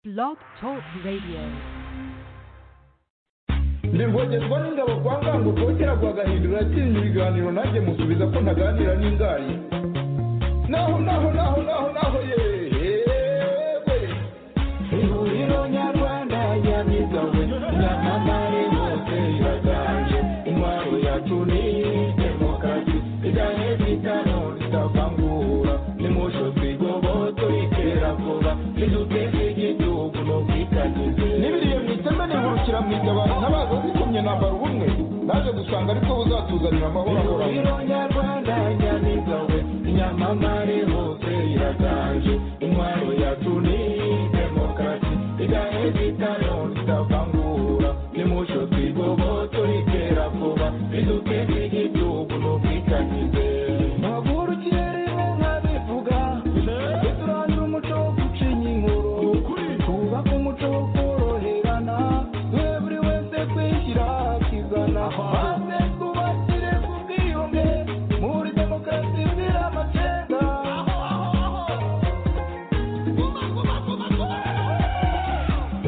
Blog Talk Radio. ndi ngo n'ingabo kwa ngango rwogera rwagahindura yakinye ibiganiro nanjye musubiza ko ntaganira n'ingayi naho naho naho naho naho yewe ihuriro nyarwanda yabigawe nyamamare hose iragange intwaro yacu ni demokarasi iganye bitano bitavangura nimusho twigoboto iterabwoba niduteze igihugu no kwitagize n'ibiriye mu iteme nihurukira mu igabana ntabaza zikomye nambara ubumwe naje gusanga ariko buzatuzanira amahoro ahoranye ihuriro nyarwanda yabigawe nyamamare hose iraganje intwaro yacu ni demokarasi iganye bitano bitavangura nimusho twigoboto ritera vuba riduteze igihugu no kwitagize maguru kirere nka bivuga duturangira umuco wo gucinya inkuru twubaka umuco wo koroherana we buri wese kwishyira akizana maze twubakire ku bwiyunge muri demokarasi bwira amacenga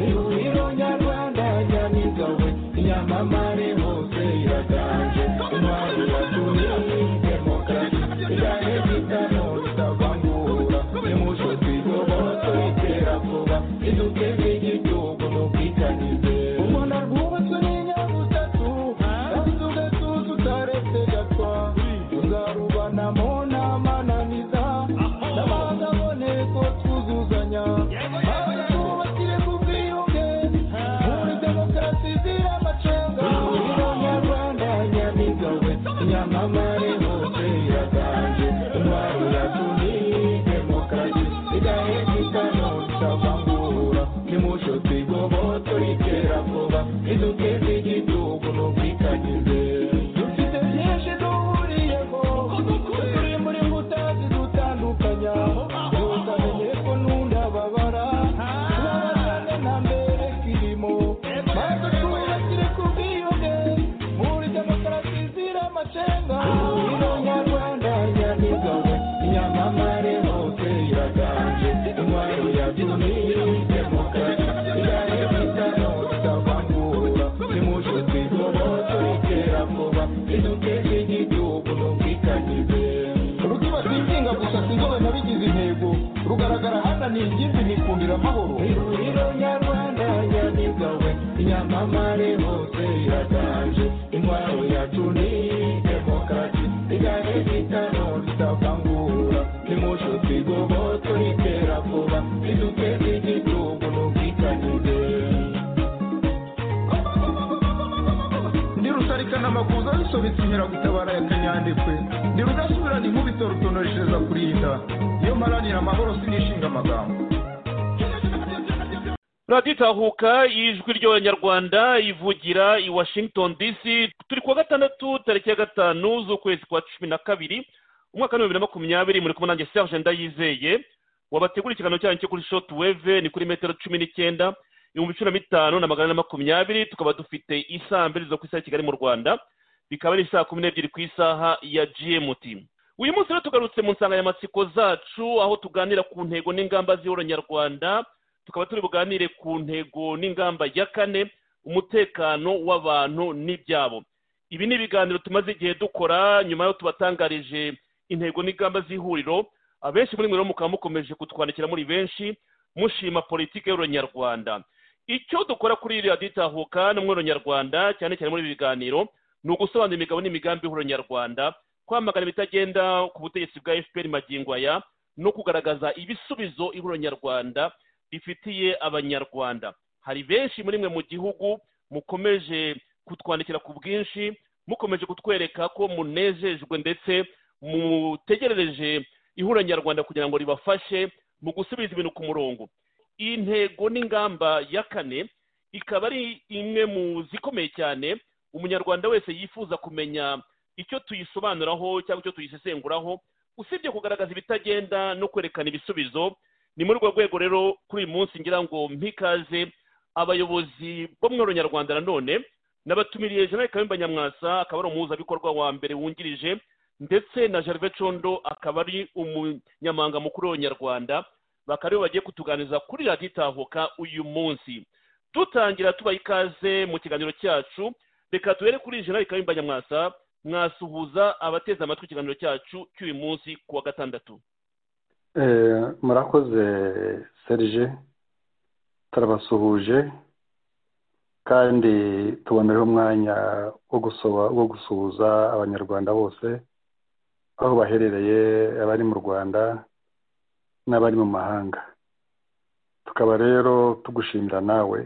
ihuriro nyarwanda nyamigawe nyamamare hose iraganje intwari yatumye demokarasi iganye bitano ritavangura nimuco twigoboto itera vuba iduteze igihugu n'ubwitanyize u rwanda rwubatswe n'inyabutatu kandi tugatuza utaretse gatwa tuzarubanamo n'amananiza n'abanza aboneko twuzuzanya twubakire ku bwiyunge muri demokarasi zira amacenga ihuriro nyarwanda nyamigawe nyamamare hose iraganje intwaro yacu ni demokarasi igahe bitano bitavangura nimusho twigoboto ritera vuba iduteze igihugu n'ubwitanyize dufite byinshi duhuriyeho turi muri mbuta zidutandukanya ntukamenye ko nunda babara kubabazane na mbere kirimo maze twubakire ku bwiyunge muri demokarasi zira amacenga ihuriro nyarwanda ryamigawe inyamamare hose iraganje intwaro yatumye demokarasi igane bitano bitavangura nimusho twigoboto ritera vuba riduteze igihugu n'ubwitanyize rugi batikinga gusa sinzobe nabigize intego rugaragara hananiye ingimbi nikundira amahoro ihuriro nyarwanda nyamigawe inyamamare hose iraganje intwaro yacu ni demokarasi igane bitano ritavangura nimusho twigoboto ritera vuba riduteze igihugu n'ubwitanyize ndi rusarikana amakuza bisobetse inkeragutabara ya kanyandekwe ndi rudasubirana inkubito rutonoreshereza kurinda iyo mparanira amahoro sinishinga amagambo radiyo itahuka ijwi ry'abanyarwanda ivugira i washington dc turi kuwa gatandatu tariki ya gatanu z'ukwezi kwa cumi na kabiri umwaka w'ibihumbi na makumyabiri muri kumwe nanjye serge ndayizeye wabategura ikiganiro cyanyu cyo kuri shoti weve ni kuri metero cumi n'icyenda ibihumbi cumi na bitanu na magana ane na makumyabiri tukaba dufite isaha mbiri zo ku isaha ya kigali mu rwanda bikaba ari saa kumi n'ebyiri ku isaha ya gmt uyu munsi rero tugarutse mu nsanganyamatsiko zacu aho tuganira ku ntego n'ingamba z'iyoronyarwanda tukaba turi buganire ku ntego n'ingamba ya kane umutekano w'abantu n'ibyabo ibi ni ibiganiro tumaze igihe dukora nyuma yo tubatangarije intego n'ingamba z'ihuriro abenshi muri mwe rero mukaba mukomeje kutwandikira muri benshi mushima politiki y'uronyarwanda icyo dukora kuri radiyo itahuka n'umwuronyarwanda cyane cyane muri ibi biganiro ni ugusobanura imigabo n'imigambi y'uronyarwanda kwamagana ibitagenda ku butegetsi bwa fpr magingo aya no kugaragaza ibisubizo ihuronyarwanda rifitiye abanyarwanda hari benshi muri mwe mu gihugu mukomeje kutwandikira ku bwinshi mukomeje kutwereka ko munejejwe ndetse mutegerereje ihura nyarwanda kugira ngo ribafashe mu gusubiza ibintu ku murongo iyi ntego n'ingamba ya kane ikaba ari imwe mu zikomeye cyane umunyarwanda wese yifuza kumenya icyo tuyisobanuraho cyangwa icyo tuyisesenguraho usibye kugaragaza ibitagenda no kwerekana ibisubizo ni muri urwo rwego rero kuri uyu munsi ngira ngo mpikaze abayobozi bo mu nyarwanda nanone nabatumiriye jeanette kayumba nyamwasa akaba ari umuhuzabikorwa wa mbere wungirije ndetse na gervais condo akaba ari umunyamanga mukuru w'abanyarwanda bakaba aribo bagiye kutuganiriza kuri radiyo itahuka uyu munsi dutangira tubaha ikaze mu kiganiro cyacu reka duhere kuri jenerali kayumba nyamwasa mwasuhuza abateze amatwi ikiganiro cyacu cy'uyu munsi ku wa gatandatu murakoze serije turabasuhuje kandi tubonereho umwanya wo gusuhuza abanyarwanda bose aho baherereye abari mu rwanda n'abari mu mahanga tukaba rero tugushimira nawe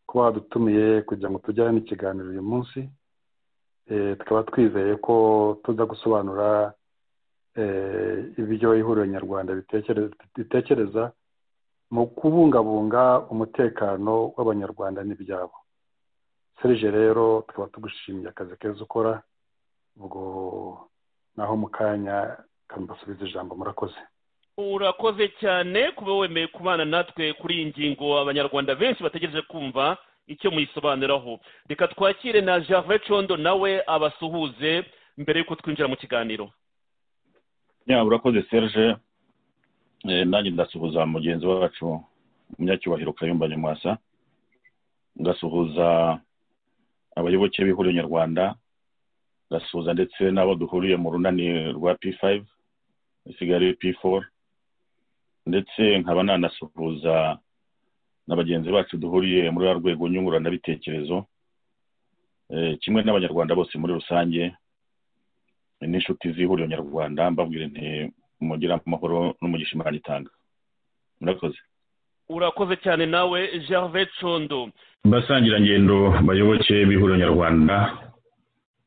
kuba wadutumiye kugira ngo tujyane n'ikiganiro uyu munsi tukaba twizeye ko tuza gusobanura ibyo ihuriro nyarwanda ritekereza mu kubungabunga umutekano w'abanyarwanda n'ibyabo serije rero tukaba tugushimiye akazi keza ukora ubwo naho mu kanya kambasubiza ijambo murakoze urakoze cyane kuba wemeye kubana natwe kuri iyi ngingo abanyarwanda benshi bategereje kumva icyo muyisobanuraho reka twakire na Gervais condo nawe abasuhuze mbere y'uko twinjira mu kiganiro urakoze serge nanjye ndasuhuza mugenzi wacu umunyacyubahiro kayumba nyamwasa ngasuhuza abayoboke b'ihuriro nyarwanda ngasuhuza ndetse n'abo duhuriye mu runani rwa p5 isigaye p4 ndetse nkaba nanasuhuza na bagenzi bacu duhuriye muri rwa rwego nyunguranabitekerezo kimwe n'abanyarwanda bose muri rusange n'inshuti z'ihuriro nyarwanda mbabwira inti mugira amahoro n'umugisha imana itanga murakoze urakoze cyane nawe gervais condo basangirangendo bayoboke b'ihuriro nyarwanda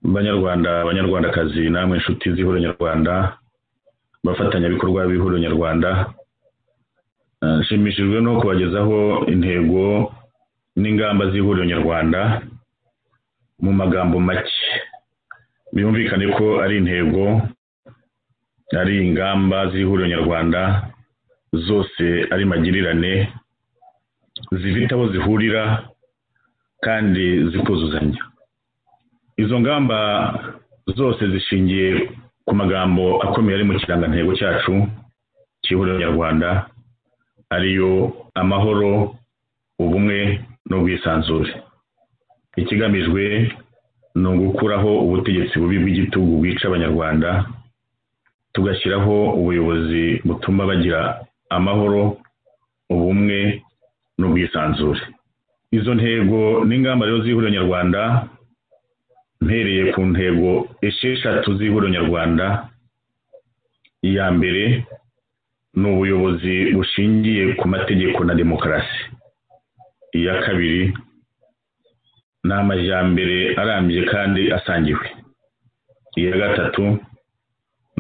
banyarwanda abanyarwandakazi namwe inshuti z'ihuriro nyarwanda abafatanyabikorwa b'ihuriro nyarwanda nshimishijwe no kubagezaho intego n'ingamba z'ihuriro nyarwanda mu magambo make byumvikane ko ari intego ari ingamba z'ihuriro nyarwanda zose ari magirirane zifite aho zihurira kandi zikuzuzanya izo ngamba zose zishingiye ku magambo akomeye ari mu kirangantego cyacu cy'ihuriro nyarwanda ariyo amahoro ubumwe n'ubwisanzure ikigamijwe ni ugukuraho ubutegetsi bubi bw'igitugu bwica abanyarwanda tugashyiraho ubuyobozi butuma bagira amahoro ubumwe n'ubwisanzure izo ntego n'ingamba rero z'ihuriro nyarwanda mpereye ku ntego esheshatu z'ihuriro nyarwanda iya mbere ni ubuyobozi bushingiye ku mategeko na demokarasi iya kabiri ni amajyambere arambye kandi asangiwe iya gatatu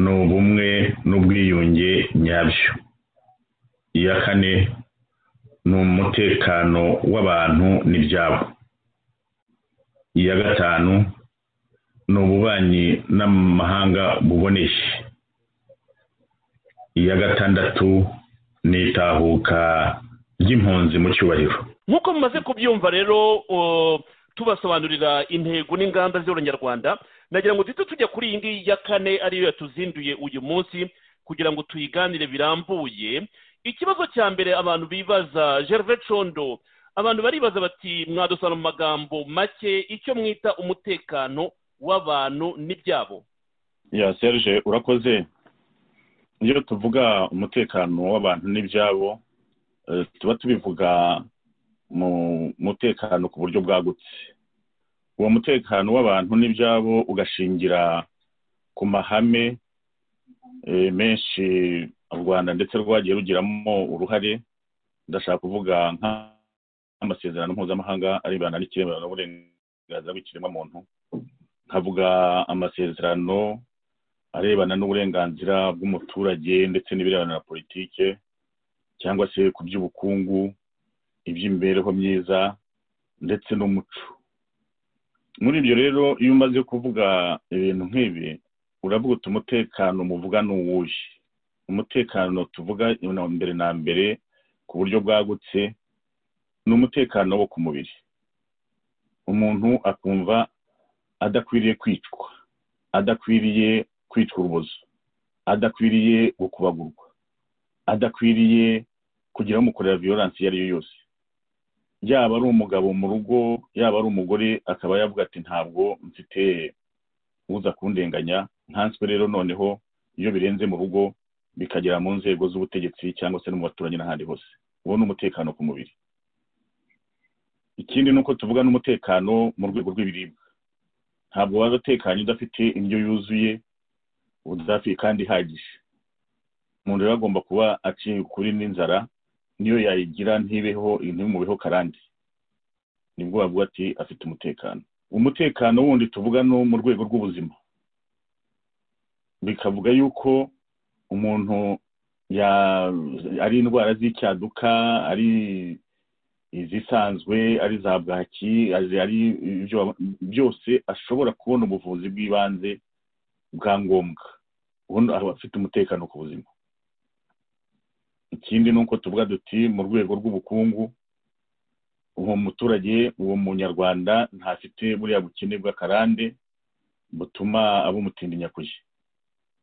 ni ubumwe n'ubwiyunge nyabyo iya kane ni umutekano w'abantu n'ibyabo iya gatanu ni ububanyi n'amahanga buboneye iya gatandatu ni itahuka ry'impunzi mu cyubahiro nk'uko mumaze kubyumva rero tubasobanurira intego n'ingamba z'abanyarwanda nagira ngo duhite tujya kuri iyi ngiyi ya kane ariyo yatuzinduye uyu munsi kugira ngo tuyiganire birambuye ikibazo cya mbere abantu bibaza gervais condo abantu baribaza bati mwadusana mu magambo make icyo mwita umutekano w'abantu n'ibyabo ya serge urakoze iyo tuvuga umutekano w'abantu n'ibyabo tuba tubivuga mu mutekano ku buryo bwagutse uwo mutekano w'abantu n'ibyabo ugashingira ku mahame menshi u rwanda ndetse rwagiye rugiramo uruhare ndashaka kuvuga nk'amasezerano mpuzamahanga arebana n'ikiremano n'uburenganzira bw'ikiremwamuntu nkavuga amasezerano arebana n'uburenganzira bw'umuturage ndetse n'ibirebana na politike cyangwa se ku by'ubukungu iby'imibereho myiza ndetse n'umuco muri ibyo rero iyo umaze kuvuga ibintu nk'ibi uravuga uti umutekano muvuga ni uwuhe umutekano tuvuga mbere na mbere ku buryo bwagutse ni umutekano wo ku mubiri umuntu akumva adakwiriye kwicwa adakwiriye kwicwa urubozo adakwiriye gukubagurwa adakwiriye kugira amukorera viyoransi iyo ari yo yose yaba ari umugabo mu rugo yaba ari umugore akaba yavuga ati ntabwo mfite uza kundenganya nkanswe rero noneho iyo birenze mu rugo bikagera mu nzego z'ubutegetsi cyangwa se no mu baturanyi n'ahandi hose uwo ni umutekano ku mubiri ikindi ni uko tuvuga n'umutekano mu rwego rw'ibiribwa ntabwo waza utekanye udafite indyo yuzuye udafi kandi ihagije umuntu rero agomba kuba aciye ukuri n'inzara niyo yayigira ntibeho ntibimubeho karande nibwo bavuga ati afite umutekano umutekano wundi tuvuga no mu rwego rw'ubuzima bikavuga yuko umuntu ari indwara z'icyaduka ari izisanzwe ari za bwaki ari byose ashobora kubona ubuvuzi bw'ibanze bwa ngombwa ubundi aba afite umutekano ku buzima ikindi ni uko tuvuga duti mu rwego rw'ubukungu uwo muturage uwo munyarwanda ntafite buriya bukene bw'akarande butuma abumutindinya kujya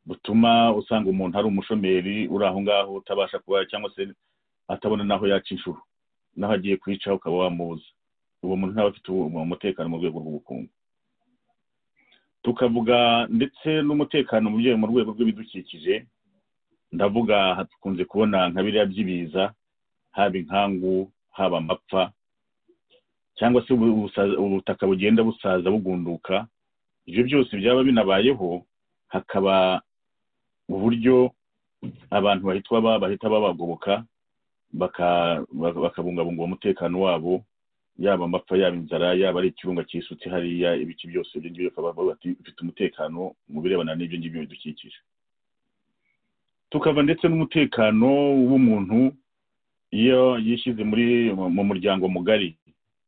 butuma usanga umuntu ari umushomeri uri aho ngaho utabasha kuba cyangwa se atabona n'aho yaca inshuro n'aho agiye kwica ukaba wamubuza uwo muntu ntaba afite umutekano mu rwego rw'ubukungu tukavuga ndetse n'umutekano mu rwego rw'ibidukikije ndavuga dukunze kubona nka biriya by'ibiza haba inkangu haba amapfa cyangwa se ubutaka bugenda busaza bugunduka ibyo byose byaba binabayeho hakaba uburyo abantu bahita babagoboka bakabungabunga umutekano wabo yaba amapfa yaba inzara yaba ari ikirunga cyisutse hariya ibiki byose ibyo ngibyo bakaba bafite umutekano mu birebana n'ibyo ngibyo bidukikije tukava ndetse n'umutekano w'umuntu iyo yishyize muri mu muryango mugari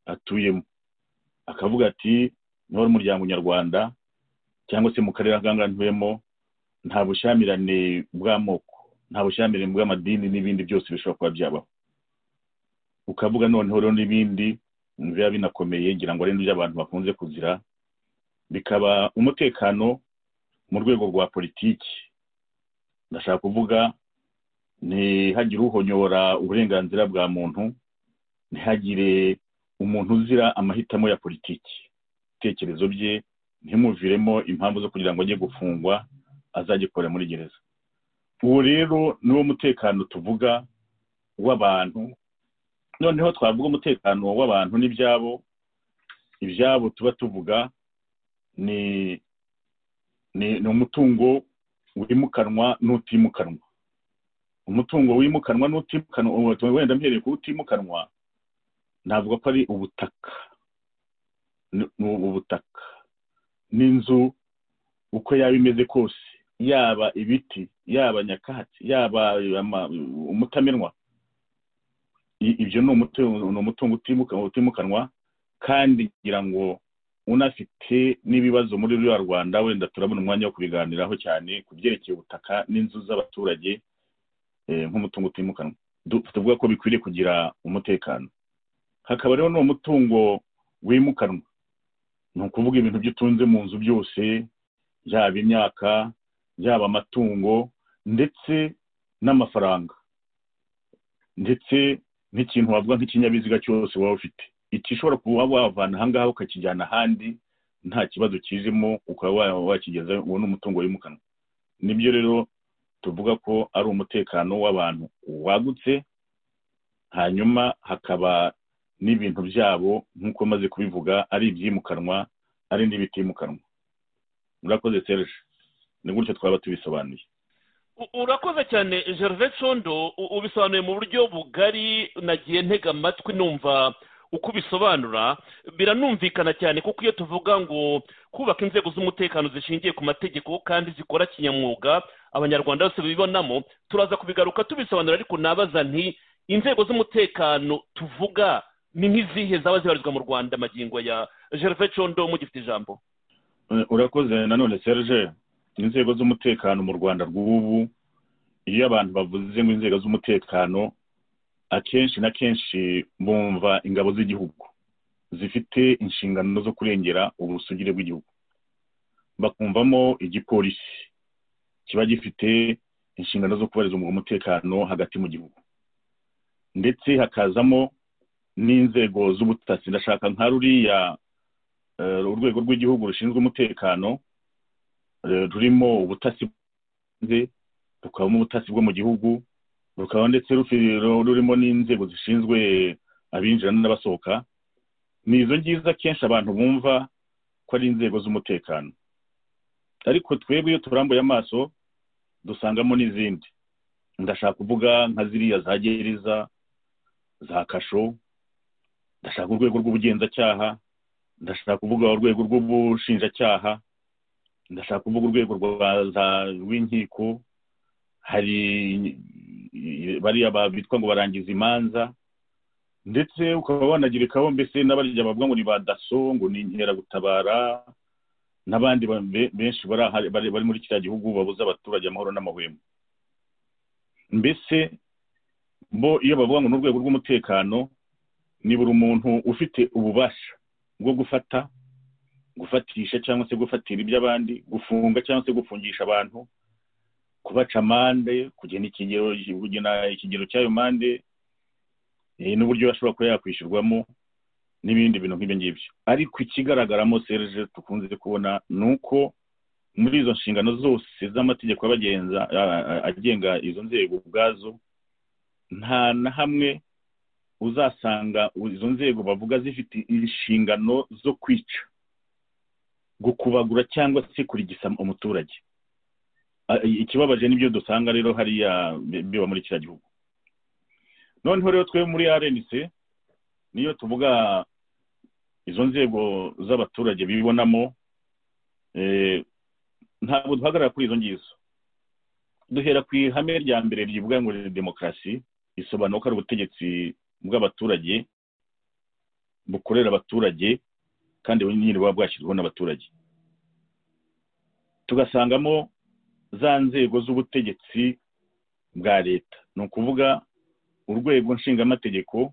atuyemo akavuga ati niba ari umuryango nyarwanda cyangwa se mu karere akangana ntuyemo nta bushyamirane bw'amoko nta bushyamirane bw'amadini n'ibindi byose bishobora kuba byabaho ukavuga noneho rero n'ibindi biba binakomeye ngira ngo ari n'iby'abantu bakunze kuzira bikaba umutekano mu rwego rwa politiki ndashaka kuvuga ntihagire uhonyora uburenganzira bwa muntu ntihagire umuntu uzira amahitamo ya politiki ibitekerezo bye ntimuviremo impamvu zo kugira ngo ajye gufungwa azagikorera muri gereza uwo rero niwo mutekano tuvuga w'abantu noneho twavuga umutekano w'abantu n'ibyabo ibyabo tuba tuvuga ni ni umutungo wimukanwa n'utimukanwa umutungo wimukanwa n'utimukanwa wenda mhereye ku utimukanwa navuga ko ari ubutaka ni ubutaka n'inzu uko yaba imeze kose yaba ibiti yaba nyakatsi yaba umutamenwa ibyo ni umutungo utimukanwa kandi ngira ngo unafite n'ibibazo muri ruriya rwanda wenda turabona umwanya wo kubiganiraho cyane ku byerekeye ubutaka n'inzu z'abaturage nk'umutungo utimukanwa tuvuga ko bikwiriye kugira umutekano hakaba rero n'uwo mutungo wimukanwa ni ukuvuga ibintu byo utunze mu nzu byose yaba imyaka yaba amatungo ndetse n'amafaranga ndetse n'ikintu wavuga nk'ikinyabiziga cyose waba ufite iki ushobora kuba wavana ahangaha ukakijyana ahandi nta kibazo kizimo ukaba wakigeza uwo ni umutungo wimukanwa nibyo rero tuvuga ko ari umutekano w'abantu wagutse hanyuma hakaba n'ibintu byabo nk'uko maze kubivuga ari ibyimukanwa ari n'ibitimukanwa murakoze serge ni gutyo twaba tubisobanuye urakoze cyane gervais condo ubisobanuye mu buryo bugari nagiye ntega amatwi numva uko ubisobanura biranumvikana cyane kuko iyo tuvuga ngo kubaka inzego z'umutekano zishingiye ku mategeko kandi zikora kinyamwuga abanyarwanda bose bibonamo turaza kubigaruka tubisobanura ariko nabaza nti inzego z'umutekano tuvuga ni nk'izihe zaba zibarizwa mu rwanda amagingo ya gervais condo mugifite ijambo urakoze nanone serge inzego z'umutekano mu rwanda rw'ubu iyo abantu bavuze ngo inzego z'umutekano akenshi na kenshi bumva ingabo z'igihugu zifite inshingano zo kurengera ubusugire bw'igihugu bakumvamo igipolisi kiba gifite inshingano zo kubariza umutekano hagati mu gihugu ndetse hakazamo n'inzego z'ubutasi ndashaka nka ruriya eh, urwego rw'igihugu rushinzwe umutekano eh, rurimo ubutasi bw'ibanze, rukabamo ubutasi bwo mu gihugu rukaba ndetse rufi- rurimo n'inzego zishinzwe abinjira n'abasohoka ni izo ngizo akenshi abantu bumva ko ari inzego z'umutekano ariko twebwe iyo turambuye amaso dusangamo n'izindi ndashaka kuvuga nka ziriya za gereza za kasho ndashaka urwego rw'ubugenzacyaha ndashaka kuvuga urwego rw'ubushinjacyaha ndashaka kuvuga urwego rwa za- rw'inkiko hari bariya ba- bitwa ngo barangiza imanza ndetse ukaba wanagirikaho mbese n'abariya bavuga ngo ni ba daso ngo ni inkeragutabara n'abandi ba- be- benshi bari ahari- bari bari muri kiriya gihugu babuza abaturage amahoro n'amahwemo mbese bo iyo bavuga ngo ni urwego rw'umutekano ni buri muntu ufite ububasha bwo gufata gufatisha cyangwa se gufatira iby'abandi gufunga cyangwa se gufungisha abantu kubaca amande kugena ikigero kugena ikigero cy'ayo mande eh, n'uburyo ashobora kuba yakwishyurwamo n'ibindi bintu nk'ibyo ngibyo ariko ikigaragaramo serge tukunze kubona ni uko muri izo nshingano zose z'amategeko abagenza a- a- agenga izo nzego ubwazo nta na hamwe uzasanga izo nzego bavuga zifite inshingano zo kwica gukubagura cyangwa se kurigisa umuturage A- ikibabaje n'ibyo dusanga rero hariya bi- biba muri kiriya gihugu noneho rero twe muri rnc niyo tuvuga izo nzego z'abaturage bibonamo eh, ntabwo duhagarara kuri izo ngizo duhera ku ihame rya mbere rivuga ngo ni demokarasi risobanura ko ari ubutegetsi bw'abaturage bukorera abaturage kandi nyine buba bwashyizweho n'abaturage tugasangamo za nzego z'ubutegetsi bwa leta ni ukuvuga urwego nshingamategeko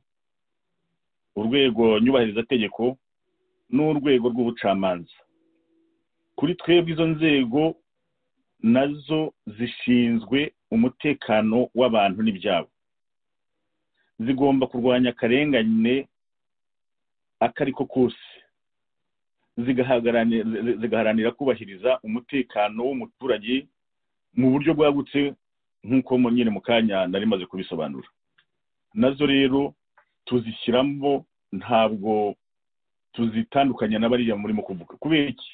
urwego nyubahirizategeko n'urwego rw'ubucamanza kuri twebwe izo nzego nazo zishinzwe umutekano w'abantu n'ibyabo zigomba kurwanya akarengane ako ari ko kose zigahagarani- zi- zi- zigaharanira kubahiriza umutekano w'umuturage mu buryo bwagutse nk'uko mu- nyine mu kanya nari maze kubisobanura nazo rero tuzishyiramo ntabwo tuzitandukanya na bariya murimo kuvuga kubera iki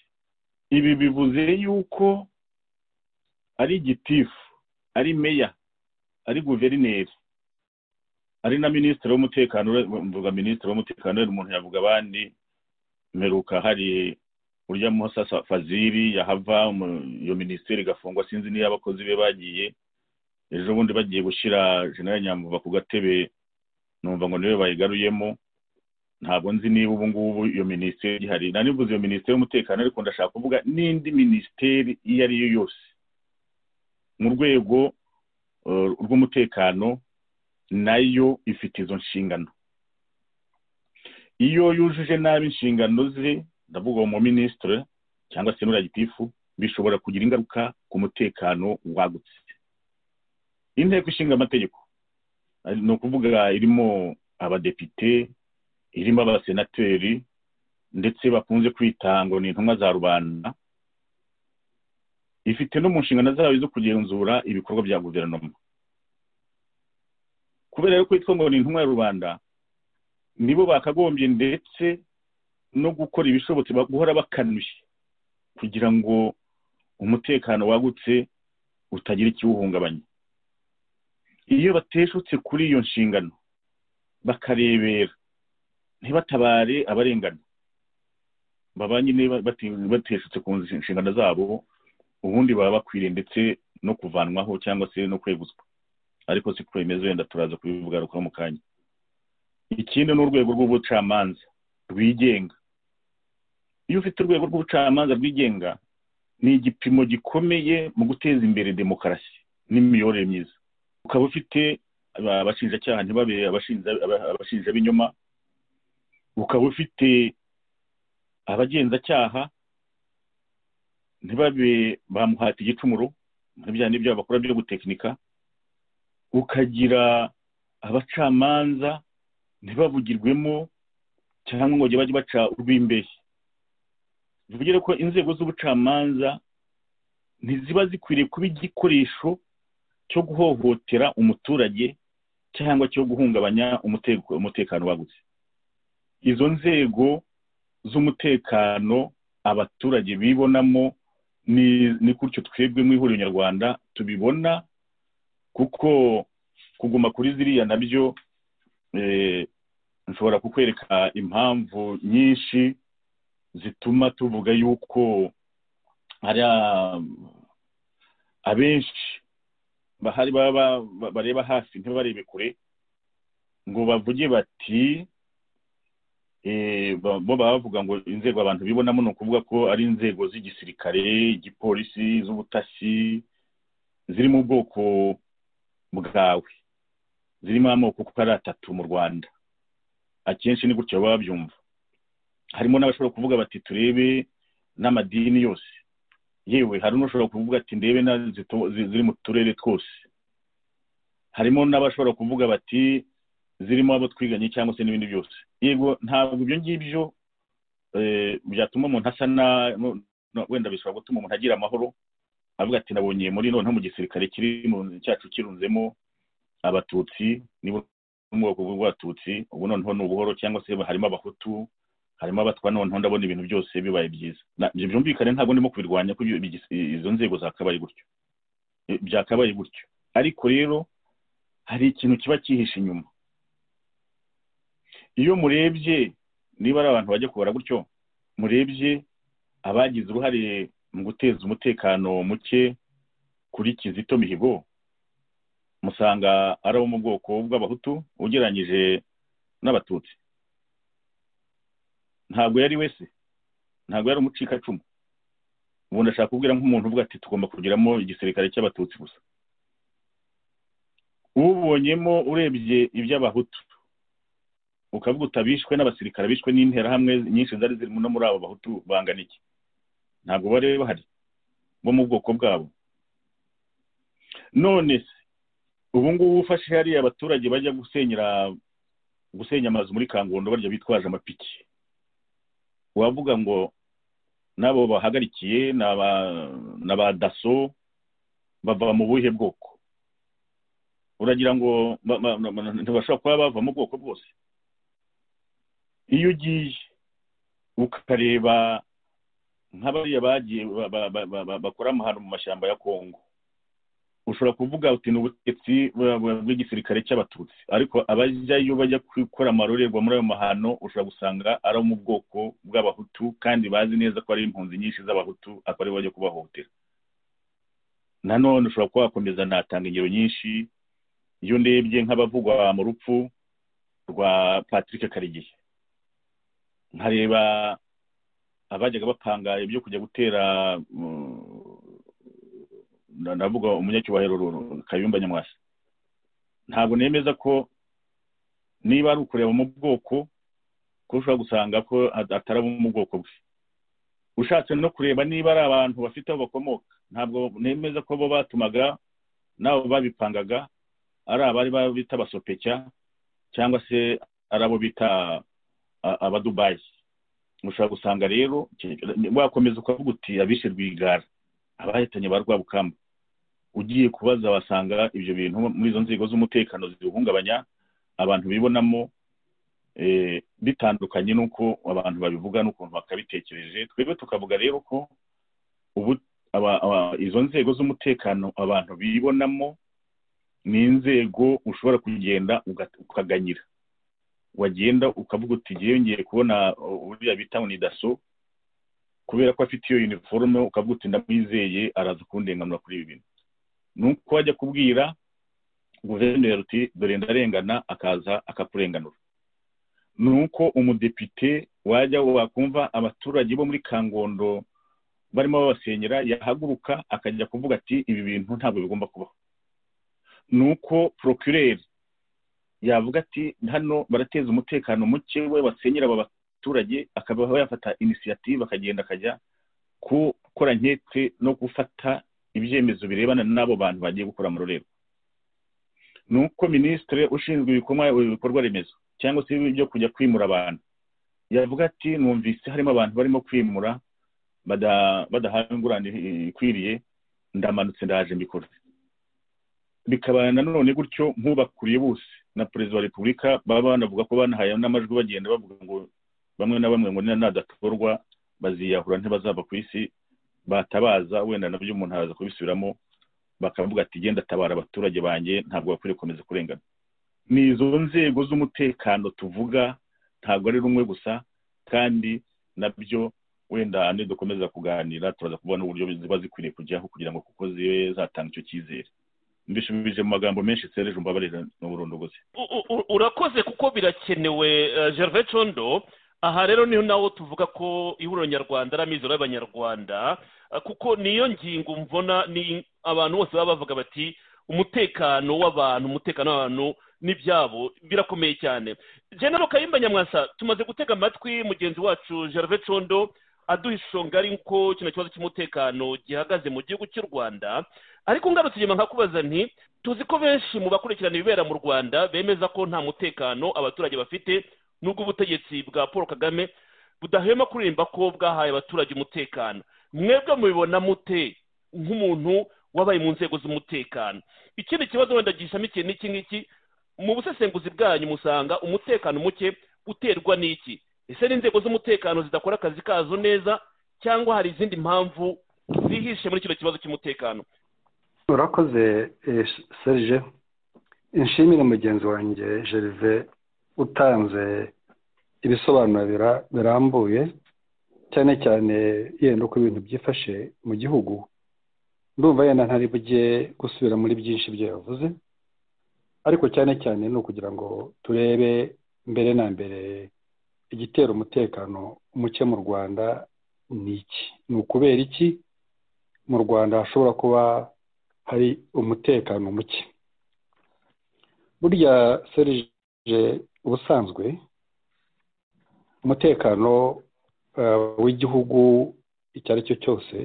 ibi bivuze yuko ari gitifu ari meya ari guverineri ari na minisitiri w'umutekano mvuga minisitiri w'umutekano yari umuntu yavuga abandi mperuka hari urya Musa Sa- faziri yahava umu- iyo minisiteri igafungwa sinzi niyo abakozi be bagiye ejo bundi bagiye gushyira jenerali nyamvuba ku gatebe numva ngo niwe bayigaruyemo ntabwo nzi niba ubu ngubu iyo minisiteri ihari nanivuze iyo minisiteri y'umutekano ariko ndashaka kuvuga n'indi minisiteri iyo ari yo yose mu rwego eh, rw'umutekano nayo ifite izo nshingano iyo yujuje nabi inshingano ze ndavuga uwo muminisitiri cyangwa se n'uriya gitifu bishobora kugira ingaruka ku mutekano wagutse inteko ishinga amategeko ni ukuvuga irimo abadepite irimo abasenateri ndetse bakunze kwita ngo ni intumwa za rubanda ifite no mu nshingano zayo zo kugenzura ibikorwa bya guverinoma kubera yuko yitwa ngo ni intumwa ya rubanda nibo bakagombye ndetse no gukora ibishobotse ba- guhora bakanuye kugira ngo umutekano wagutse utagira ikiwuhungabanya iyo bateshutse kuri iyo nshingano bakarebera ntibatabare abarengana baba nyine bati- bateshutse ku nshingano zabo ubundi baba bakwiriye ndetse no kuvanwaho cyangwa se no kweguzwa ariko si ko bimeze wenda turaza kubivugarukaho mu kanya ikindi ni urwego rw'ubucamanza rwigenga iyo ufite urwego rw'ubucamanza rwigenga ni igipimo gikomeye mu guteza imbere demokarasi n'imiyoborere myiza ukaba ufite aba- abashinjacyaha ntibabe abashinja- aba- abashinja b'inyuma ukaba ufite abagenzacyaha ntibabe bamuhata igicumuro nk'ibya n'ibyo bakora byo gutekinika ukagira abacamanza ntibavugirwemo cyangwa ngo bajye bajye baca urw'imbehe bivugire ko inzego z'ubucamanza ntiziba zikwiriye kuba igikoresho cyo guhohotera umuturage cyangwa cyo guhungabanya umuteko- umutekano wagutse izo nzego z'umutekano abaturage bibonamo ni ni gutyo twebwe mu ihuriro nyarwanda tubibona kuko kuguma kuri ziriya nabyo eh, nshobora kukwereka impamvu nyinshi zituma tuvuga yuko hari a- abenshi bahari baba ba- ba- bareba hasi ntibarebe kure ngo bavuge bati eh, ba- bo baba bavuga ngo inzego abantu bibonamo ni ukuvuga ko ari inzego z'igisirikare igipolisi iz'ubutasi ziri mu bwoko bwawe zirimo amoko uko ari atatu mu rwanda akenshi ni gutyo baba babyumva harimo n'abashobora kuvuga bati turebe n'amadini yose yewe hari n'ushobora kuvuga ati ndebe na zito- zi- ziri mu turere twose harimo n'abashobora kuvuga bati zirimo abo twiganye cyangwa se n'ibindi byose yego ntabwo ibyo ngibyo eh, byatuma umuntu asa na no- no- wenda bishobora gutuma umuntu agira amahoro avuga ati nabonye muri noneho mu gisirikare kiri mu cyacu kirunzemo abatutsi nibo bo mu bwoko bw'abatutsi ubu noneho ni ubuhoro cyangwa se harimo abahutu harimo abatwa noneho ndabona ibintu byose bibaye byiza Na- ibyo byumvikane ntabwo ndimo kubirwanya ko ibyo- ibyo- izo nzego zakabaye gutyo Eh, byakabaye gutyo ariko rero hari ikintu kiba cyihishe inyuma iyo murebye niba ari abantu bajya kubara gutyo murebye abagize uruhare mu guteza umutekano muke kuri kizito mihigo musanga ari abo mu bwoko bw'abahutu ugereranyije n'abatutsi ntabwo yari wese ntabwo yari umucikacumu ubu ndashaka kubwira nk'umuntu uvuga ati tugomba kugiramo igisirikare cy'abatutsi gusa ubonyemo urebye iby'abahutu ukavuga uti abishwe n'abasirikare bishwe n'interahamwe nyinshi zari ziri no muri abo bahutu bangana iki ntabwo bari bahari bo mu bwoko bwabo none se ubu ngubu ufashe hariya abaturage bajya gusenyera gusenya amazu muri kangondo barya bitwaje amapiki wavuga ngo n'abo bahagarikiye ni aba- ni aba daso bava mu buhe bwoko uragira ngo ba- ba- ba- ntibashobora kuba bava mu bwoko bwose iyo ugiye ukareba nk'abariya bagiye ba- ba- ba- ba- ba- bakora amahano mu mashyamba ya kongo ushobora kuvuga uti ni ubutegetsi bu- bu- bw'igisirikare cy'abatutsi ariko abajyayo bajya gukora amarorerwa muri ayo mahano ushobora gusanga ari abo mu bwoko bw'abahutu kandi bazi neza ko ari impunzi nyinshi z'abahutu akaba aribo bajya kubahohotera nanone ushobora kuba wakomeza natanga ingero nyinshi iyo ndebye nk'abavugwa mu rupfu rwa patrick karigihe nkareba abajyaga bapanga ibyo kujya gutera mm, na- navuga umunyacyubahiro Ru- kayumba nyamwasa ntabwo nemeza ko niba ari ukureba mu bwoko ko ushobora gusanga ko at- atari abo mu bwoko bwe ushatse no kureba niba ari abantu bafite aho bakomoka ntabwo nemeza ko bo batumaga n'abo babipangaga ari abari ba- bita abasopecya cyangwa se ari abo bita a- abadubayi ushobora gusanga rero wakomeza ukavuga uti abishe rwigara abahitanye ba rwabukamba ugiye kubaza wasanga ibyo bintu muri izo nzego z'umutekano ziwuhungabanya abantu bibonamo eh, bitandukanye n'uko abantu babivuga n'ukuntu bakabitekereje twebwe tukavuga rero ko ubu aba- aba- izo nzego z'umutekano abantu bibonamo ni inzego ushobora kugenda uga- ukaganyira wagenda ukavuga uti ngewe ngiye kubona uh, uriya bita ngo ni daso kubera ko afite iyo uniforme ukavuga uti ndamwizeye araza kundenganura kuri ibi bintu ni uko wajya kubwira guverineri uti dore ndarengana akaza akakurenganura ni uko umudepite wajya wakumva abaturage bo muri kangondo barimo babasenyera yahaguruka akajya kuvuga ati ibi bintu ntabwo bigomba kubaho ni uko procureri yavuga ati hano barateza umutekano muke we basenyera aba abaturage akaba yafata inisiyative akagenda akajya gukora nkeke no gufata ibyemezo birebana n'abo bantu bagiye gukora mu rurego ni uko minisitiri ushinzwe ibikorwa ibikorwa remezo cyangwa se byo kujya kwimura abantu yavuga ati numvise harimo abantu barimo kwimura bada- badahawe ingurane ikwiriye ndamanutse ndaje mbikora bikaba nanone gutyo nk'ubakuriye bose na perezida wa repubulika baba banavuga ko banahaye n'amajwi bagenda bavuga ngo bamwe na bamwe ngo nadatorwa baziyahura ntibazava ku isi batabaza wenda nabyo umuntu araza kubisubiramo bakavuga ati genda tabara abaturage banjye ntabwo bakwiriye gukomeza kurengana ni izo nzego z'umutekano tuvuga ntabwo ari rumwe gusa kandi nabyo wenda nidukomeza kuganira turaza kubona uburyo ziba zikwiriye kujyaho kugira ngo kuko zibe zatanga icyo cyizere mbishubije mu magambo menshi sereje umbabarira ni uburondogozi U- u- urakoze kuko birakenewe eh, gervais condo aha rero niho nawo tuvuga ko ihuriro nyarwanda ari amizero y'abanyarwanda eh, kuko niyo ngingo mvona ni abantu bose baba bavuga bati umutekano w'abantu umutekano w'abantu n'ibyabo birakomeye cyane genero kayimba nyamwasa tumaze gutega amatwi mugenzi wacu gervais condo aduha ishusho ngari ko kino kibazo cy'umutekano gihagaze mu gihugu cy'u rwanda ariko ngarutse inyuma nkakubaza nti tuzi ko benshi mu bakurikirana ibibera mu rwanda bemeza ko nta mutekano abaturage bafite nubwo ubutegetsi bwa paul kagame budahwema kuririmba ko bwahaye abaturage umutekano mwebwe mubibona mute nk'umuntu wabaye mu nzego z'umutekano ikindi kibazo wenda gishamikiye n'iki ngiki mu busesenguzi bwanyu musanga umutekano muke uterwa n'iki ese n'inzego z'umutekano zidakora akazi kazo neza cyangwa hari izindi mpamvu zihishe muri kino kibazo cy'umutekano urakoze eh, serge inshimire mugenzi wanjye gerve utanze ibisobanuro bira- birambuye cyane cyane yenda uko ibintu byifashe mu gihugu ndumva yenda ntari bujye gusubira muri byinshi ibyo yavuze ariko cyane cyane ni ukugira ngo turebe mbere na mbere igitera umutekano muke mu rwanda ni iki ni ukubera iki mu rwanda hashobora kuba hari umutekano muke burya serije ubusanzwe umutekano eh, w'igihugu icyo ari cyo cyose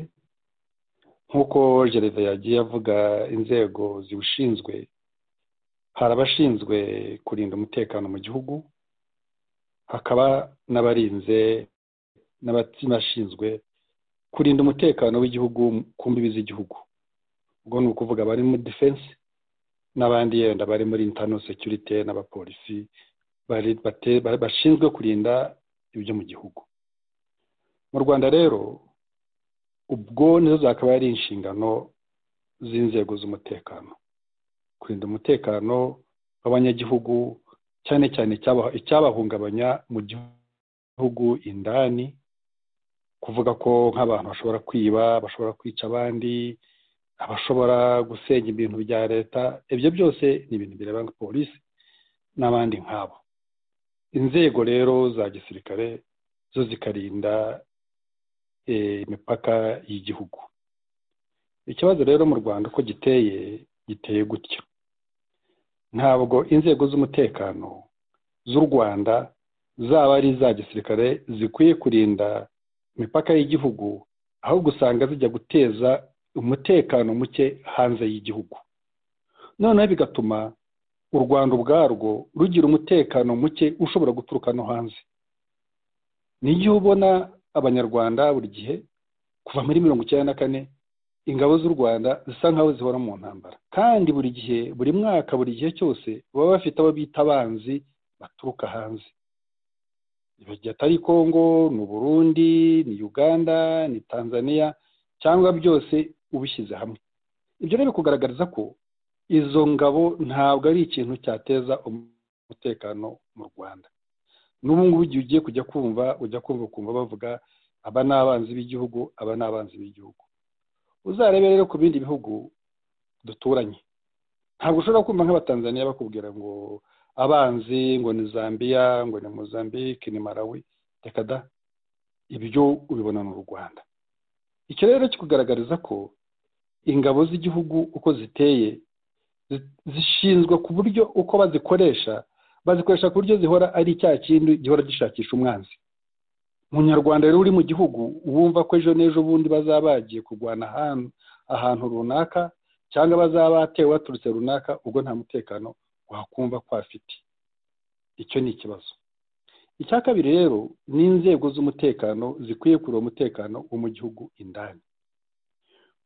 nk'uko gereza yagiye avuga inzego ziwushinzwe hari abashinzwe kurinda umutekano mu gihugu hakaba n'abarinze n'abashinzwe kurinda umutekano w'igihugu ku mbibi z'igihugu ubwo ni ukuvuga abari muri defense n'abandi yenda bari muri internal security n'abapolisi bari bate- ba- bashinzwe kurinda ibyo mu gihugu mu rwanda rero ubwo nizo zakaba ari inshingano z'inzego z'umutekano kurinda umutekano w'abanyagihugu cyane cyane icyaba- icyabahungabanya mu gihugu indani kuvuga ko nk'abantu bashobora kwiba bashobora kwica abandi abashobora gusenya ibintu bya leta ibyo byose ni ibintu bireba nka polisi n'abandi nk'abo inzego rero za gisirikare zo zikarinda eh, imipaka y'igihugu ikibazo rero mu rwanda uko giteye giteye gutya ntabwo inzego z'umutekano z'u rwanda zaba ari iza gisirikare zikwiye kurinda imipaka y'igihugu ahubwo usanga zijya guteza umutekano muke hanze y'igihugu noneho bigatuma u rwanda ubwarwo rugira umutekano muke ushobora guturuka no hanze n'igihe ubona abanyarwanda buri gihe kuva muri mirongo icyenda na kane ingabo z'u rwanda zisa nk'aho zihora mu ntambara kandi buri gihe buri mwaka buri gihe cyose baba bafite abo bita abanzi baturuka hanze igihe atari kongo ni uburundi ni uganda ni tanzania cyangwa byose ubishyize hamwe ibyo rero bikugaragariza ko izo ngabo ntabwo ari ikintu cyateza umutekano mu rwanda n'ubu ngubu igihe ugiye kujya kumva ujya kumva ukumva bavuga aba ni abanzi b'igihugu aba ni abanzi b'igihugu uzarebe rero ku bindi bihugu duturanye ntabwo ushobora kumva nk'abatanzaniya bakubwira ngo abanzi ngo ni zambia ngo ni mozambique ni malawi reka da ibyo ubibona mu rwanda icyo rero kikugaragariza ko ingabo z'igihugu uko ziteye zi- zishinzwe ku buryo uko bazikoresha bazikoresha ku buryo zihora ari icyaha kindi gihora gishakisha umwanzi munyarwanda rero uri mu gihugu wumva ko ejo n'ejo bundi bazaba bagiye kurwana ahantu ahantu runaka cyangwa bazaba batewe baturutse runaka ubwo nta mutekano wakumva ko afite icyo ni ikibazo icya kabiri rero ni inzego z'umutekano zikwiye kureba umutekano wo mu gihugu indani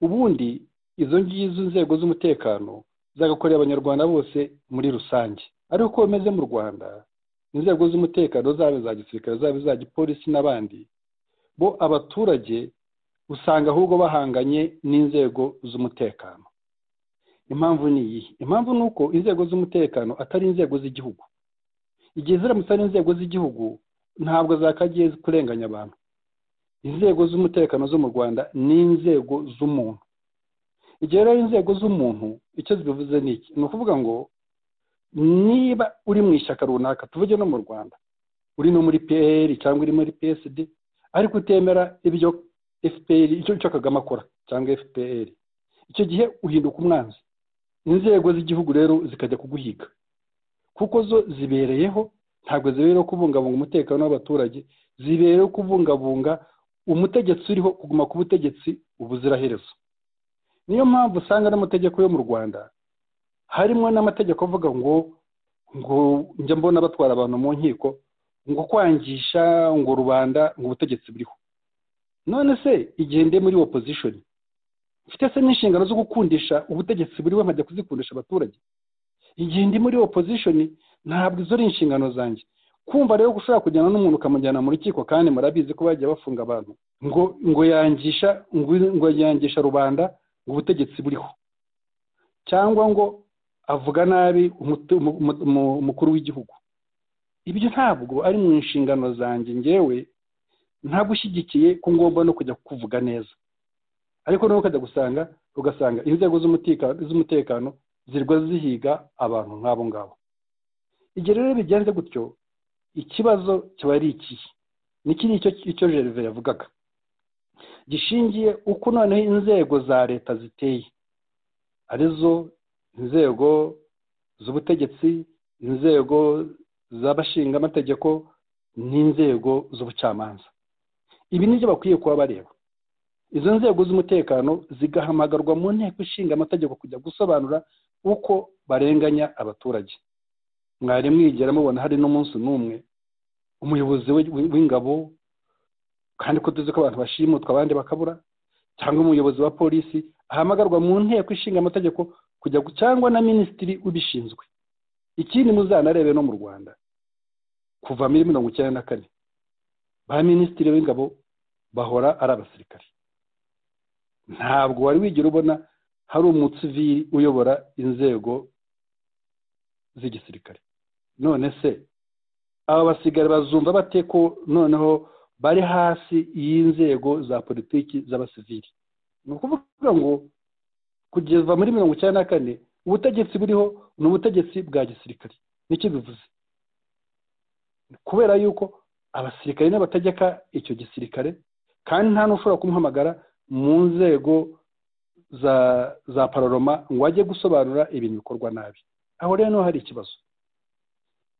ubundi izo ngizo nzego z'umutekano zagakorera abanyarwanda bose muri rusange ariko uko bimeze mu rwanda inzego z'umutekano zaba iza gisirikare zaba iza gipolisi n'abandi bo abaturage usanga ahubwo bahanganye n'inzego z'umutekano impamvu ni iyihe impamvu ni uko inzego z'umutekano atari inzego z'igihugu igihe ziramutse ari inzego z'igihugu ntabwo zakagiye kurenganya abantu inzego z'umutekano zo mu rwanda ni inzego z'umuntu igihe rero inzego z'umuntu icyo zibivuze ni iki ni ukuvuga ngo niba uri mu ishyaka runaka tuvuge no mu rwanda uri no muri pr cyangwa uri muri psd ariko utemera ibyo fpr icyo cyo kagame akora cyangwa fpr icyo gihe uhinduka umwanzi inzego z'igihugu rero zikajya kuguhiga kuko zo zibereyeho ntabwo zibereyeho kubungabunga umutekano w'abaturage zibereyeho kubungabunga umutegetsi uriho kuguma ku butegetsi ubuziraherezo niyo mpamvu usanga n'amategeko yo mu rwanda harimo n'amategeko avuga ngo ngo njya mbona batwara abantu mu nkiko ngo kwangisha ngo rubanda ngo ubutegetsi buriho none se igihe ndi muri opposition mfite se n'inshingano zo gukundisha ubutegetsi buriho nkajya kuzikundisha abaturage igihe ndi muri opposition ntabwo izo ari inshingano zanjye kumva rero ushobora kujyana n'umuntu ukamujyana mu rukiko kandi murabizi ko bajya bafunga abantu ngo ngo yangisha ngo yangisha rubanda ngo ubutegetsi buriho cyangwa ngo avuga nabi umukuru w'igihugu ibyo ntabwo ari mu nshingano zanjye ngewe ntagushyigikiye ko ngomba no kujya kuvuga neza ariko nawe ukajya gusanga ugasanga inzego z'umutekano zirwa zihiga abantu nk'abo ngabo igihe rero bigenze gutyo ikibazo kiba ari ikihe niki ni icyo gervais yavugaga gishingiye uko noneho inzego za leta ziteye arizo inzego z'ubutegetsi inzego z'abashingamategeko n'inzego z'ubucamanza ibi nibyo bakwiye kuba bareba izo nzego z'umutekano zigahamagarwa mu nteko ishinga amategeko kujya gusobanura uko barenganya abaturage mwari mwigera mubona hari n'umunsi n'umwe umuyobozi w'ingabo kandi ko tuzi ko abantu bashimutwa abandi bakabura cyangwa umuyobozi wa polisi ahamagarwa mu nteko ishinga amategeko kujya cyangwa na minisitiri ubishinzwe ikindi muzanarebe no mu rwanda kuva muri mirongo icyenda na kane ba minisitiri w'ingabo bahora ari abasirikari ntabwo wari wigira ubona hari umutsiviri uyobora inzego z'igisirikare none se aba basigara bazumva bate ko noneho bari hasi y'inzego za politiki z'abasivili ni ukuvuga ngo kugeza muri mirongo icyenda na kane ubutegetsi buriho ni ubutegetsi bwa gisirikare nicyo bivuze kubera yuko abasirikare n'abategeka icyo gisirikare kandi nta n'ushobora kumuhamagara mu nzego za za pararoma ngo ajye gusobanura ibintu bikorwa nabi aho rero niho hari ikibazo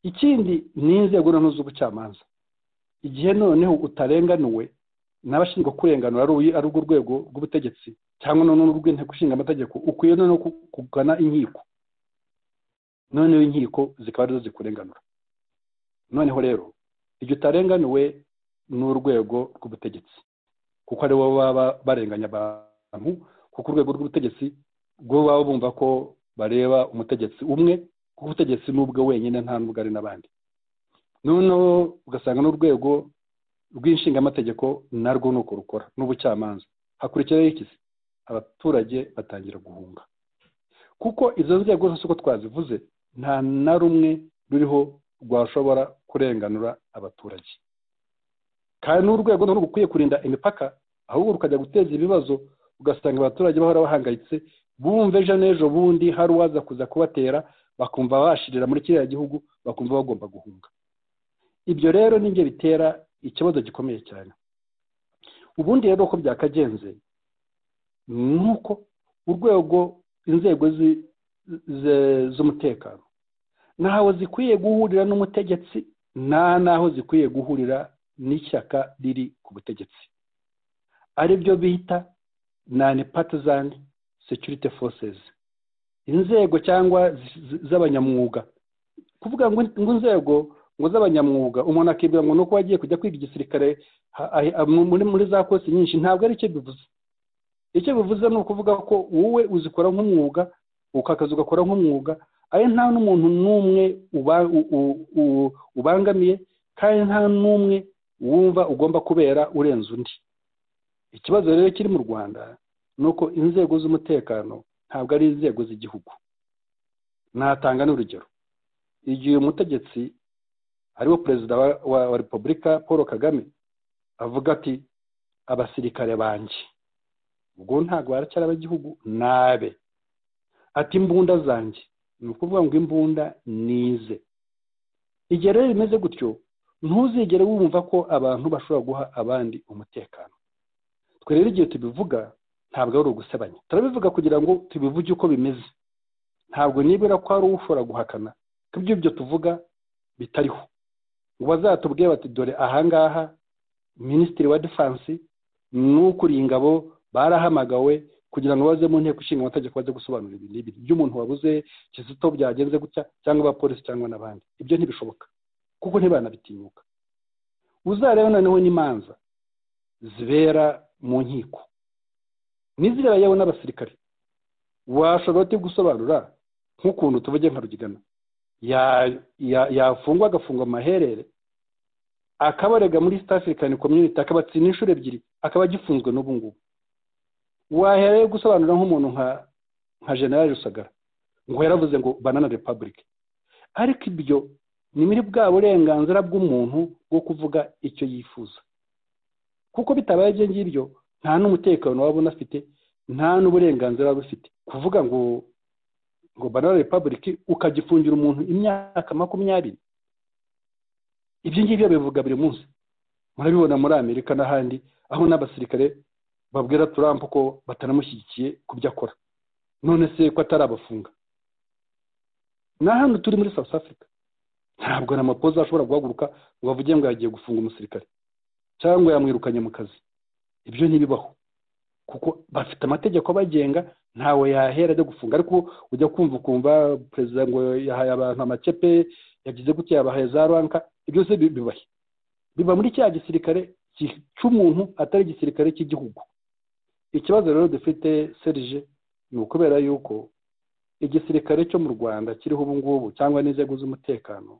ikindi ni inzego noneho z'ubucamanza igihe noneho utarenganuwe n'abashinzwe kurenganura ari urwo rwego rw'ubutegetsi cyangwa noneho urw'inteko ishinga amategeko ukwiye noneho kugana inkiko noneho inkiko zikaba arizo zikurenganura noneho rero igihe utarenganuwe n'urwego rw'ubutegetsi kuko aribo baba barenganya abantu kuko urwego rw'ubutegetsi bwo baba bumva ko bareba umutegetsi umwe kuko ubutegetsi n'ubwo wenyine nta n'ubwo ari n'abandi noneho ugasanga n'urwego rw'inshingamategeko narwo ni uko rukora n'ubucamanza hakurikiraho iki abaturage batangira guhunga kuko izo nzego zose uko twazivuze nta na rumwe ruriho rwashobora kurenganura abaturage kandi n'urwego ntabwo ukwiye kurinda imipaka ahubwo rukajya guteza ibibazo ugasanga abaturage bahora bahangayitse bumva ejo n'ejo bundi hari uwaza kuza kubatera bakumva bashirira muri kiriya gihugu bakumva bagomba guhunga ibyo rero nibyo bitera ikibazo gikomeye cyane ubundi rero uko byakagenze ni uko urwego inzego z'umutekano ntaho zikwiye guhurira n'umutegetsi nta n'aho zikwiye guhurira n'ishyaka riri ku butegetsi aribyo bita nani patizani security forces inzego cyangwa z- z- z'abanyamwuga kuvuga ngo ngo inzego ngo z'abanyamwuga umuntu akibwira ngo ni uko wagiye kujya kwiga igisirikare ha- ahi- a- mu- muri muri za kosi nyinshi ntabwo ari icyo bivuze icyo bivuze ni ukuvuga ko wowe uzikora nk'umwuga ukakazi ugakora nk'umwuga ari nta n'umuntu n'umwe uba- u- u- u- ubangamiye kandi nta n'umwe wumva ugomba kubera urenze undi ikibazo rero kiri mu rwanda ni uko inzego z'umutekano ntabwo ari inzego z'igihugu natanga n'urugero igihe umutegetsi ariwo perezida wa, wa, wa repubulika paul kagame avuga ati abasirikare banjye ubwo ntabwo baracyari ab'igihugu nabe ati imbunda zanjye ni ukuvuga ngo imbunda nize igihe rero bimeze gutyo ntuzigere wumva ko abantu bashobora guha abandi umutekano twe rero igihe tubivuga ntabwo ari ugusebanya turabivuga kugira ngo tubivuge uko bimeze ntabwo nibura ko hari ushobora guhakana ko ibyo byo tuvuga bitariho ngo bazatubwire bati dore ahangaha minisitiri wa defansi n'ukuriye ingabo barahamagawe kugira ngo baze mu nteko ishinga amategeko baze gusobanura ibi n'ibi by'umuntu wabuze kizito byagenze gutya cyangwa abapolisi cyangwa n'abandi ibyo ntibishoboka kuko ntibanabitinyuka uzareba noneho n'imanza zibera mu nkiko n'izireba yewe n'abasirikare washobora uti gusobanura nk'ukuntu tuvuge nka rugigana ya- ya- yafungwa agafungwa amaherere akabarega muri east african community akabatsinda inshuro ebyiri akaba agifunzwe n'ubu ngubu waherayo gusobanura nk'umuntu nka nka general rusagara ngo yaravuze ngo banana republic ariko ibyo ni muri bwa burenganzira bw'umuntu bwo kuvuga icyo yifuza kuko bitabaye ibyo ngibyo nta n'umutekano waba unafite nta n'uburenganzira waba ufite kuvuga ngo ngo banana republic ukagifungira umuntu imyaka makumyabiri ibyo ngibyo bivuga buri munsi murabibona muri amerika n'ahandi aho n'abasirikare babwira turampa ko batanamushyigikiye ku byo akora none se ko atarabafunga ni hano turi muri south africa ntabwo na mapoza ashobora guhaguruka ngo avuge ngo yagiye gufunga umusirikare cyangwa yamwirukanye mu kazi ibyo ntibibaho kuko bafite amategeko abagenga ntawe yahera ajya gufunga ariko ujya kumva ukumva perezida ngo yahaye abantu amacepe yagize gutya yabahaye za ranka ibyo byose bi- bibahe biba muri cya gisirikare ki- cy'umuntu atari igisirikare cy'igihugu ikibazo rero dufite serije ni ukubera yuko igisirikare cyo mu rwanda kiriho ubu ngubu cyangwa n'inzego z'umutekano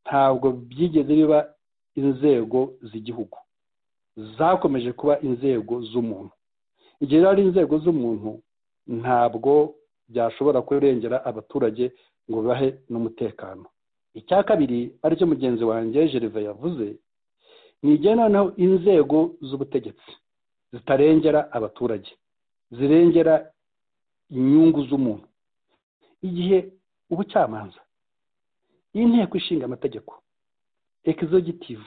ntabwo byigeze biba inzego z'igihugu zakomeje kuba inzego z'umuntu igihe rero ari inzego z'umuntu ntabwo byashobora kurengera abaturage ngo bahe n'umutekano icya kabiri aricyo mugenzi wanjye gereva yavuze nigena noneho inzego z'ubutegetsi zitarengera abaturage zirengera inyungu z'umuntu igihe ubucamanza inteko ishinga amategeko ekizogitive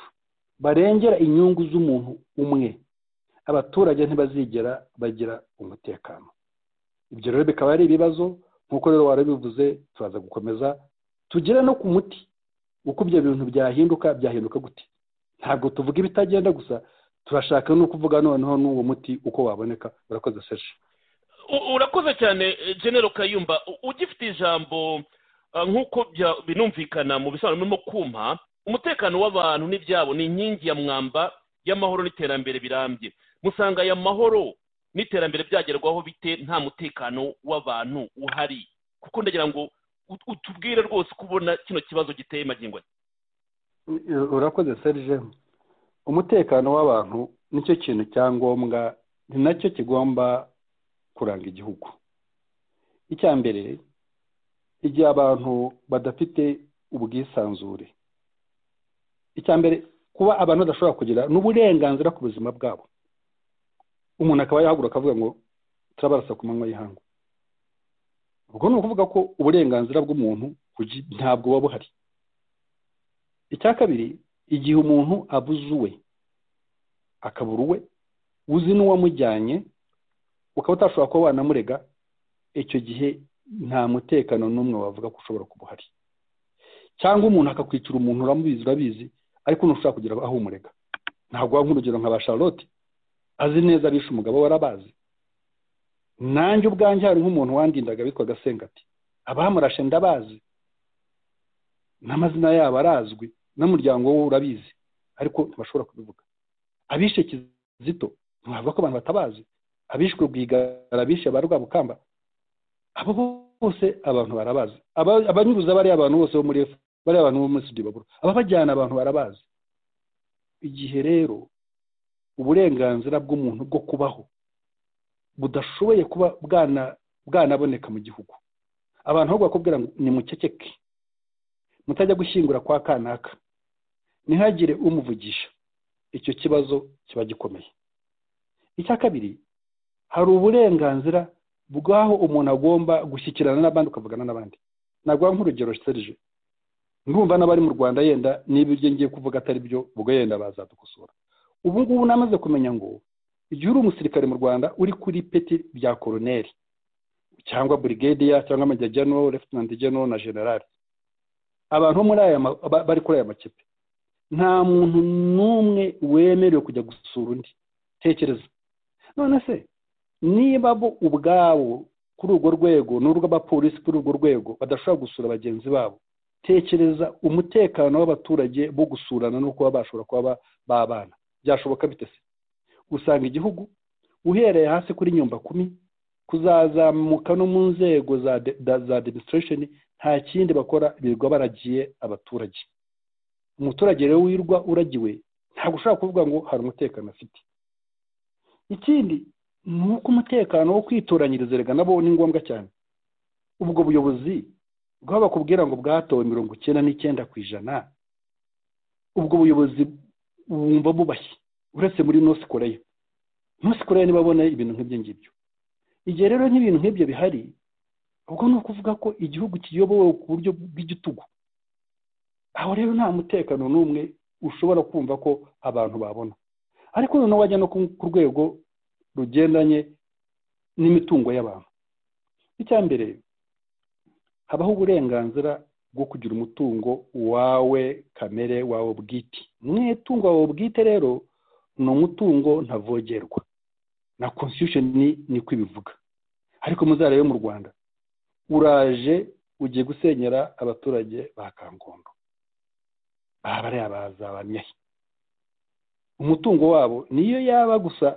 barengera inyungu z'umuntu umwe abaturage ntibazigera bagira umutekano ibyo rero bikaba ari ibibazo nk'uko rero warabivuze turaza gukomeza tugere no ku muti uko ibyo bintu byahinduka byahinduka gute ntabwo tuvuga ibitagenda gusa turashaka no kuvuga noneho n'uwo muti uko waboneka urakoze seje U- urakoze cyane eh, genero kayumba U- ugifite ijambo ah, nk'uko bya- binumvikana mu bisobanuro birimo kuma umutekano w'abantu n'ibyabo ni inkingi ya mwamba y'amahoro n'iterambere birambye musanga aya mahoro n'iterambere byagerwaho bite nta mutekano w'abantu uhari kuko ndagira ngo ut- utubwire rwose uko ubona kino kibazo giteye magingo aya urakoze serije umutekano w'abantu nicyo kintu cya ngombwa ni nacyo kigomba kuranga igihugu icya mbere igihe abantu badafite ubwisanzure icya mbere kuba abantu badashobora kugira n'uburenganzira ku buzima bwabo umuntu akaba yahaguruka akavuga ngo turabarasa ku manywa y'ihangu ubwo ni ukuvuga ko uburenganzira bw'umuntu bugi- ntabwo buba buhari icya kabiri igihe umuntu abuze uwe akabura uwe uzi n'uwamujyanye ukaba utashobora kuba wanamurega icyo gihe nta mutekano n'umwe wavuga ko ushobora kuba uhari cyangwa umuntu akakwicira umuntu uramubizi urabizi ariko ntushobora kugira aho umurega ntabwo nk'urugero nka ba charlotte azi neza abishe umugabo we arabazi nanjye ubwanjye hari nk'umuntu wandindaga witwaga sengati abamurashe ndabazi n'amazina yabo arazwi n'umuryango we urabizi ariko ntibashobora kubivuga abishe kizito ntibavuga ko abantu batabazi abishwe rwigara abishe ba rwabukamba abo bose abantu barabazi abanyuruza bariya abantu bose bo muri efu bariya abantu bo muri sudibaburo ababajyana abantu barabazi igihe rero uburenganzira bw'umuntu bwo kubaho budashoboye kuba bwanaboneka mu gihugu abantu aho bakubwira ngo ni mukekeke mutajya gushyingura kwa kanaka ntihagire umuvugisha icyo kibazo kiba gikomeye icya kabiri hari uburenganzira bw'aho umuntu agomba gushyikirana n'abandi ukavugana n'abandi ntabwo nk'urugero serije ndumva n'abari mu rwanda yenda niba ibyo ngiye kuvuga atari byo ubwo yenda bazadukosora ubu ngubu namaze kumenya ngo igihe uri umusirikare mu rwanda uri kuri peti bya koroneri cyangwa burigadiya cyangwa amajyajyano refutinanti jeno na generali abantu bari kuri aya makipe nta muntu n'umwe wemerewe kujya gusura undi tekereza none se niba bo ubwabo kuri urwo rwego n'urw'abapolisi kuri urwo rwego badashobora gusura bagenzi babo tekereza umutekano w'abaturage bo gusurana no kuba bashobora kuba babana byashoboka bite se usanga igihugu uhereye hasi kuri nyumba kumi kuzazamuka no mu nzego za demonstration nta kindi bakora birirwa baragiye abaturage umuturage rero wirwa uragiwe ntabwo ushobora kuvuga ngo hari umutekano afite ikindi ni uko umutekano wo kwitoranyiriza rega nabo ni ngombwa cyane ubwo buyobozi bwaba bakubwira ngo bwatowe mirongo icyenda n'icyenda ku ijana ubwo buyobozi bumva bubashye uretse muri nosi koreya nosi koreya ntibabona ibintu nk'ibyo ngibyo igihe rero nk'ibintu nk'ibyo bihari ubwo ni ukuvuga ko igihugu kiyobowe ku buryo bw'igitugu aho rero nta mutekano n'umwe ushobora kumva ko abantu babona ariko noneho wajya no ku rwego rugendanye n'imitungo y'abantu icya mbere habaho uburenganzira bwo kugira umutungo wawe kamere wawe bwite mwitungo wawe bwite rero ni umutungo ntavogerwa na constitution niko ibivuga ariko muzarebe mu rwanda uraje ugiye gusenyera abaturage ba kangondo aha bariya bazabamye umutungo wabo niyo yaba gusa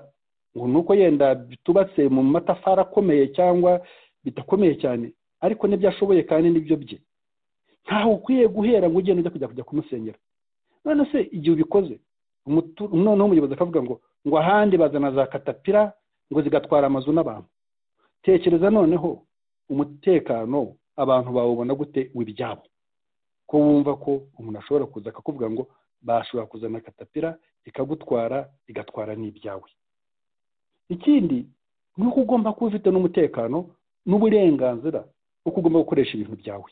ngo ni uko yenda bitubatse mu matafari akomeye cyangwa bidakomeye cyane ariko n'ibyo ashoboye kandi n'ibyo bye ntaho ukwiye guhera ngo ugende ujya kujya kujya kumusenyera none se igihe ubikoze noneho umuyobozi akavuga ngo ngo ahandi bazana za katapira ngo zigatwara amazu n'abantu tekereza noneho umutekano abantu bawubona gute w'ibyabo ko wumva ko umuntu ashobora kuza akakuvuga ngo bashobora kuzana katapira ikagutwara igatwara n'ibyawe ikindi ni uko ugomba kuba ufite n'umutekano n'uburenganzira uko ugomba gukoresha ibintu byawe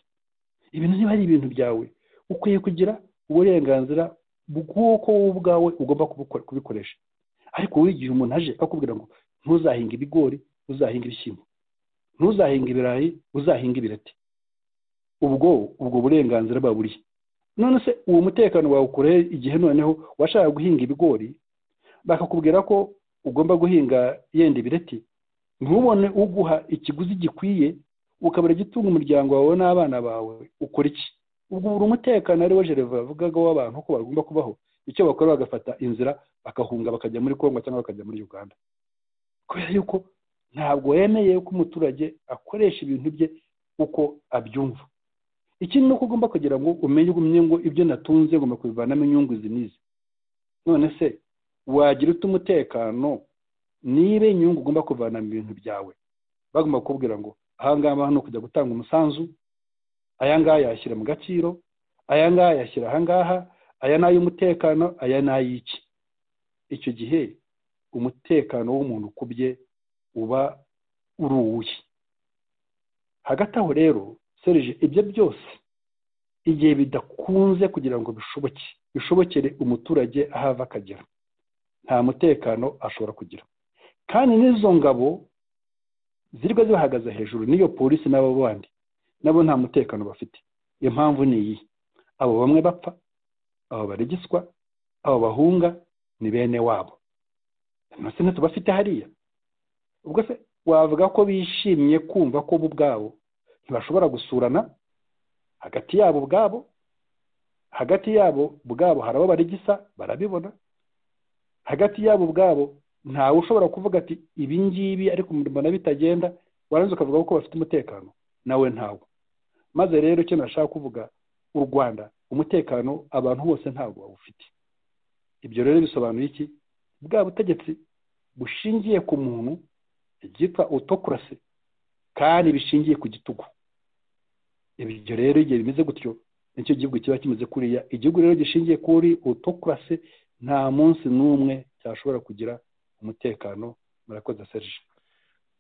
ibintu niba ari ibintu byawe ukwiye kugira uburenganzira bw'uko wowe ubwawe ugomba kubikoresha ariko wowe igihe umuntu aje akubwira ngo ntuzahinge ibigori uzahinge ibishyimbo ntuzahinge ibirayi uzahinge ibireti ubwo ubwo burenganzira baburiye none se uwo mutekano wawukoreye igihe noneho washaka guhinga ibigori bakakubwira ko ugomba guhinga yenda ibireti ntubone uguha ikiguzi gikwiye ukabura gitunga umuryango wawe n'abana bawe ukora iki ubwo buri umutekano ariwo jereva bavugaga w'abantu ko bagomba kubaho icyo bakora bagafata inzira bakahunga bakajya muri kongo cyangwa bakajya muri uganda kubera yuko ntabwo wemeye ko umuturage akoresha ibintu bye uko abyumva ikindi ni uko ugomba kugira ngo umenye ngo ibyo natunze ngomba kubivanamo inyungu zinizi none se wagira ute umutekano niba inyungu ugomba kuvana mu bintu byawe bagomba kukubwira ngo ahangaha hano kujya gutanga umusanzu aya ngaya yashyira mu gaciro aya ngaya yashyira ahangaha aya ni ay'umutekano aya ni ay'iki icyo gihe umutekano w'umuntu ukubye uba uri uwuhe hagati aho rero serije ibyo byose igihe bidakunze kugira ngo bishoboke bishobokere umuturage aho ava akagera nta mutekano ashobora kugira kandi n'izo ngabo zirwa zibahagaze hejuru n'iyo polisi n'abo bandi nabo nta mutekano bafite iyo mpamvu ni iyi abo bamwe bapfa abo baregiswa abo bahunga ni bene wabo ntibafite hariya ubwo se wavuga ko bishimye kumva ko bo ubwabo ntibashobora gusurana hagati yabo ubwabo hagati yabo ubwabo hari abo barigisa barabibona hagati yabo ubwabo ntawe ushobora kuvuga ati ibi ngibi ariko mbona bitagenda warangiza ukavuga ko bafite umutekano nawe ntawo maze rero icyo nashaka kuvuga u rwanda umutekano abantu bose ntabwo bawufite ibyo rero bisobanuye iki bwa butegetsi bushingiye ku muntu byitwa autocracy kandi bishingiye ku gitugu ibyo rero igihe bimeze gutyo nicyo gihugu kiba kimeze kuriya igihugu rero gishingiye kuri autocracy nta munsi n'umwe cyashobora kugira umutekano murakoze serge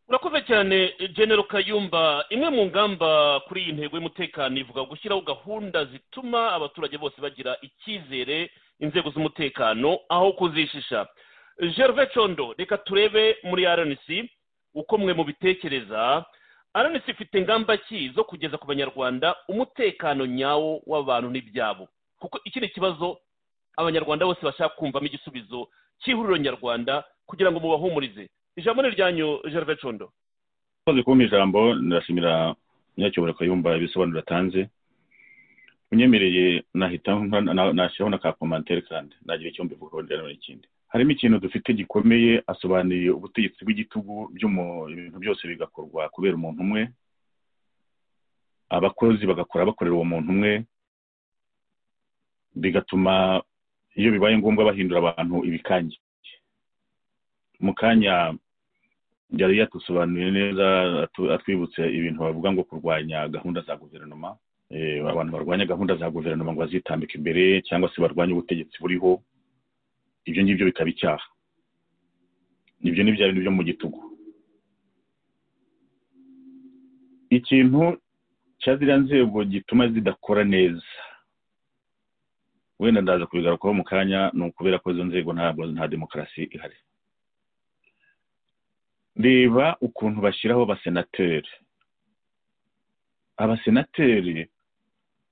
urakoze cyane genero kayumba imwe mu ngamba kuri iyi ntego y'umutekano ivuga gushyiraho gahunda zituma abaturage bose bagira icyizere inzego z'umutekano aho kuzishisha gerve condo reka turebe muri rnc uko mwe mubitekereza rnc ifite ingamba ki zo kugeza ku banyarwanda umutekano nyawo w'abantu n'ibyabo kuko iki ni ikibazo abanyarwanda bose bashaka kumvamo igisubizo cy'ihuriro nyarwanda kugira ngo mubahumurize ijambo ni iryanyu gerve condo maze kumpa ijambo ndashimira munyacyubahiro kayumba ibisobanuro atanze unyemereye nahita nashyiraho na ka komantere kandi nagira icyo mbivugaho ndetse n'ikindi harimo ikintu dufite gikomeye asobanuriye ubutegetsi bw'igitugu ibintu byose bigakorwa kubera umuntu umwe abakozi bagakora bakorera uwo muntu umwe bigatuma iyo bibaye ngombwa bahindura abantu ibikangi mu kanya yari yatusobanuriye neza atwibutse ibintu bavuga ngo kurwanya gahunda za guverinoma abantu barwanya gahunda za guverinoma ngo bazitambike imbere cyangwa se barwanye ubutegetsi buriho ibyo ngibyo bikaba icyaha ibyo ni bya bintu byo mu gitugu ikintu cya ziriya nzego gituma zidakora neza wenda ndaza kubigarukaho mu kanya ni ukubera ko izo nzego ntabwo nta demokarasi ihari reba ukuntu bashyiraho abasenateri abasenateri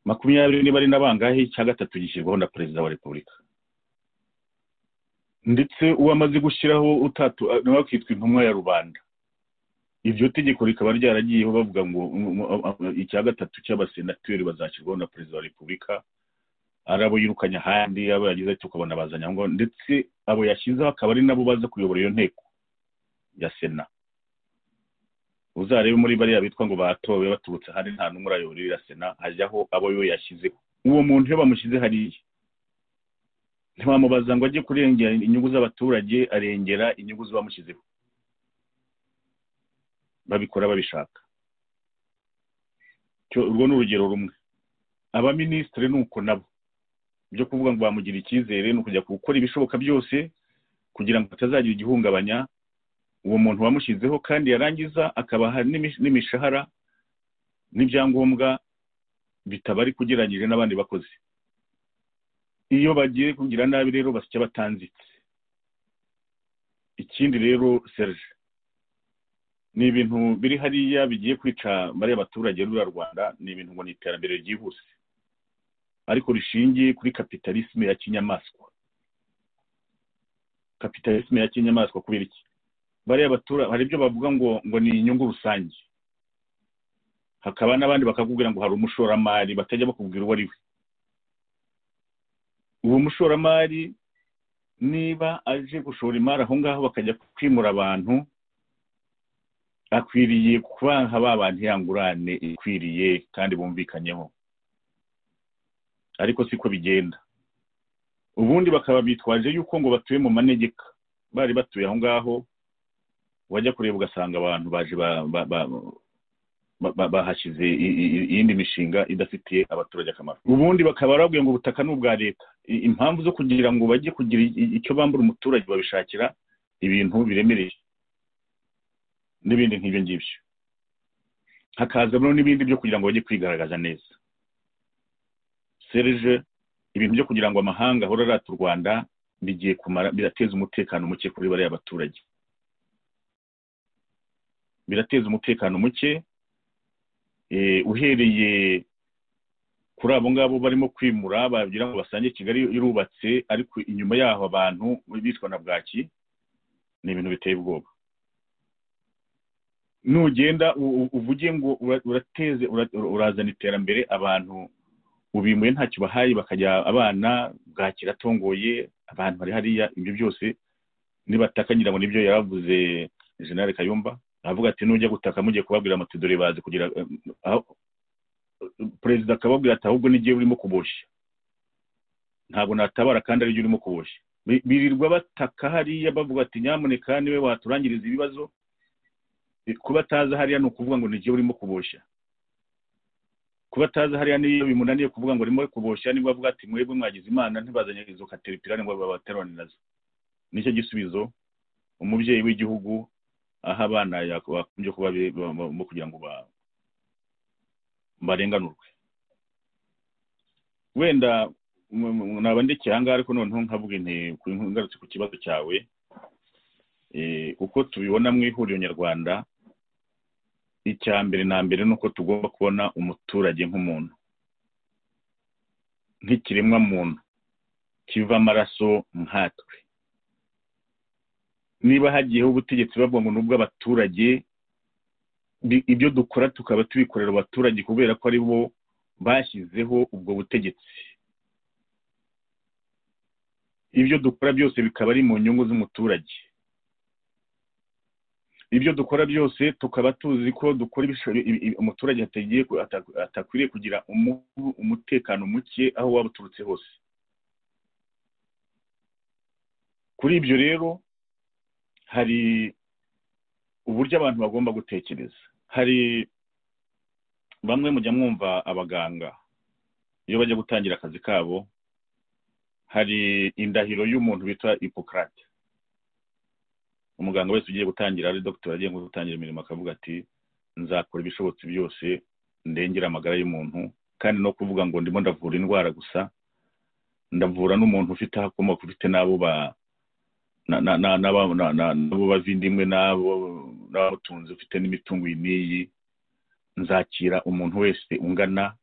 makumyabiri niba ari n'abangahe cya gatatu gishyirwaho na perezida wa repubulika ndetse uwo amaze gushyiraho utatu nawe akitwa intumwa ya rubanda iryo tegeko rikaba ryaragiyeho bavuga ngo icya gatatu cy'abasenateri bazashyirwaho na perezida wa repubulika ari abo yirukanye ahandi abo yagize ati ukabona bazanyangwa ndetse abo yashyizeho akaba ari nabo baza kuyobora iyo nteko ya sena uzarebe muri bariya bitwa ngo batowe baturutse ahandi nta n'umwe urayoborera sena hajyaho abo yo yashyizeho uwo muntu iyo bamushyize hariya ntiwamubaza ngo ajye kurengera inyungu z'abaturage arengera inyungu z'abamushyizeho babikora babishaka urwo ni urugero rumwe abaminisitiri ni uko nabo byo kuvuga ngo bamugira icyizere ni ukujya gukora ibishoboka byose kugira ngo hatazagira igihungabanya uwo muntu wamushyizeho kandi yarangiza akabaha n'imishahara n'ibyangombwa bitabari kugeranyije n'abandi bakozi iyo bagiye kugira nabi rero basya batanzitse ikindi rero serge ni ibintu biri hariya bigiye kwica bariya baturage n'uriya rwanda ni ibintu ngo ni iterambere ryihuse ariko rishingiye kuri kapitalisme ya kinyamaswa kapitalisme ya kinyamaswa kubera iki bariya baturage hari ibyo bavuga ngo ngo ni inyungu rusange hakaba n'abandi bakakubwira ngo hari umushoramari batajya bakubwira uwo ari we uwo mushoramari niba aje gushora imari aho ngaho bakajya kwimura abantu akwiriye kubaha ba bantu yangurane ikwiriye kandi bumvikanyeho ariko siko bigenda ubundi bakaba bitwaje yuko ngo batuye mu manegeka bari batuye aho ngaho wajya kureba ugasanga abantu baje bahashyize iyindi mishinga idafitiye abaturage akamaro ubundi bakaba barabwiye ngo ubutaka ni ubwa leta impamvu zo kugira ngo bajye kugira icyo bambura umuturage babishakira ibintu biremereye n'ibindi nk'ibyo ngibyo hakazamo n'ibindi byo kugira ngo bajye kwigaragaza neza serije ibintu byo kugira ngo amahanga ahora arata u rwanda bigiye kumara birateza umutekano muke kuri bariya baturage birateza umutekano muke uhereye kuri abo ngabo barimo kwimura bagira ngo basange kigali irubatse ariko inyuma yaho abantu bicwa na bwaki ni ibintu biteye ubwoba nugenda u- u- uvuge ngo ura- urateze ura- ura- urazana iterambere abantu ubimbuye ntacyo bahaye bakajya abana bwaki iratongoye abantu bari hariya ibyo byose nibataka ngira ngo nibyo yaravuze jenerali kayumba aravuga ati nujya gutaka mugiye kubabwira muti dore bazi kugira em, aho- perezida akababwira ati ahubwo n'igihe urimo kuboshya ntabwo natabara kandi ari byo urimo kuboshya Bi- birirwa bataka hariya bavuga ati nyamuneka niwe waturangiriza ibibazo kuba ataza hariya ni ukuvuga ngo n'igihe urimo kuboshya kuba ataza hariya niyo bimunaniye kuvuga ngo urimo kuboshya nibwo avuga ati mwebwe mwagize imana ntibazanye izo kateripirani ngo babaterane nazo nicyo gisubizo umubyeyi w'igihugu aha abana yak- bakunze kuba be- ba- ba- mo kugira ngo ba- barenganurwe wenda m- m- naba ndekeye ahangaha ariko noneho nkavuga nti ku- ngarutse ku kibazo cyawe eh, uko tubibona mu ihuriro nyarwanda icya mbere na mbere ni uko tugomba kubona umuturage nk'umuntu nk'ikiremwa muntu kiva amaraso nkatwe niba hagiyeho ubutegetsi bavuga ngo ni ubw'abaturage bi- ibyo dukora tukaba tubikorera abaturage kubera ko ari bo bashyizeho ubwo butegetsi ibyo dukora byose bikaba ari mu nyungu z'umuturage ibyo dukora byose tukaba tuzi ko dukora ibishoboye ibi- ibi- umuturage atagiye ku- ata- atakwiriye kugira umu- umutekano muke aho waba uturutse hose kuri ibyo rero hari uburyo abantu bagomba gutekereza hari bamwe mujya mwumva abaganga iyo bajya gutangira akazi kabo hari indahiro y'umuntu bita ipokrate umuganga wese ugiye gutangira ari dogiteri agiye nko gutangira imirimo akavuga ati nzakora ibishobotse byose ndengera amagara y'umuntu kandi no kuvuga ngo ndimo ndavura indwara gusa ndavura n'umuntu ufite aho akomoka ufite n'abo ba na- na- na- n'aba- na- na- n'abo bavindimwe n'abo n'abamutunze ufite n'imitungo iyi n'iyi nzakira umuntu wese ungana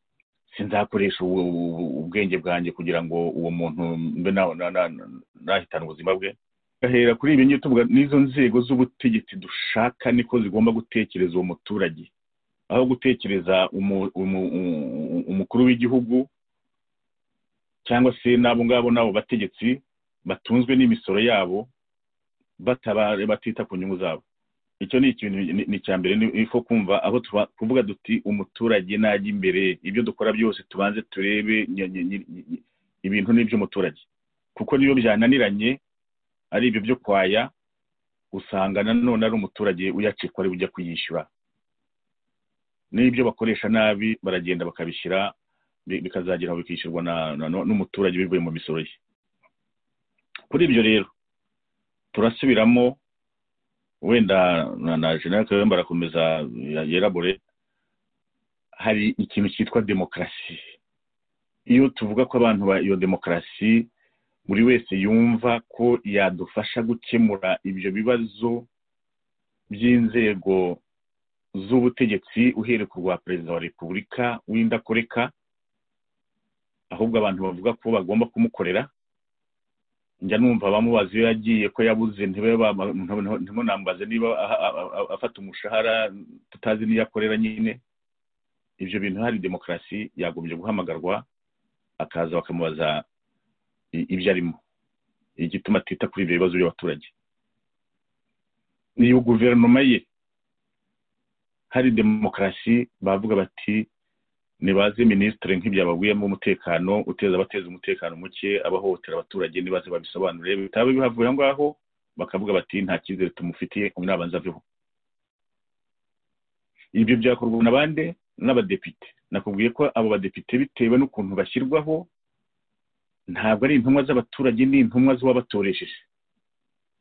sinzakoresha ubu- ubu- ubwenge bwanjye kugira ngo uwo muntu mbe na- na- na- nahitana ubuzima bwe gahera kuri ibi ngibi tuvuga n'izo nzego z'ubutegetsi dushaka niko zigomba gutekereza uwo muturage aho gutekereza umu- umu- u- umukuru w'igihugu cyangwa se n'abo ngabo n'abo bategetsi batunzwe n'imisoro yabo batabare batita ku nyungu zabo icyo ni ikintu ni- ni icya mbere ni ifo kumva aho tuba- kuvuga duti umuturage najya imbere ibyo dukora byose tubanze turebe nya- nya- nya- nya- ibintu n'iby'umuturage kuko niyo byananiranye ari ibyo byo kwaya usanga nanone ari umuturage uyacikwa ari ujya kuyishyura n'ibyo bakoresha nabi baragenda bakabishyira bi- bikazagera aho bikishyurwa na- na- n'umuturage bivuye mu misoro ye kuri ibyo rero turasubiramo wenda na na jenerali kayumba arakomeza ya- yerabore hari ikintu cyitwa demokarasi iyo tuvuga ko abantu ba iyo demokarasi buri wese yumva ko yadufasha gukemura ibyo bibazo by'inzego z'ubutegetsi uhereye ku rwa perezida wa repubulika w'indakoreka ahubwo abantu bavuga ko bagomba kumukorera njya numva abamubaza iyo yagiye ko yabuze ntibe ba- ntibe- ntimunambaze niba aha- aha- aha- afata umushahara tutazi n'iyo akorera nyine ibyo bintu hari demokarasi yagombye guhamagarwa akaza bakamubaza i- ibyo arimo igituma atita kuri ibyo bibazo by'abaturage iyo guverinoma ye hari demokarasi bavuga bati nibaze minisitiri nk'ibyabaguyemo umutekano uteza abateza umutekano muke abahohotera abaturage nibaze babisobanure bitaba bihavuye aho ngaho bakavuga bati nta cyizere tumufitiye umwabanza aveho ibyo byakorwa na bande n'abadepite nakubwiye ko abo badepite bitewe n'ukuntu bashyirwaho ntabwo ari intumwa z'abaturage ni intumwa z'uwabatoresheje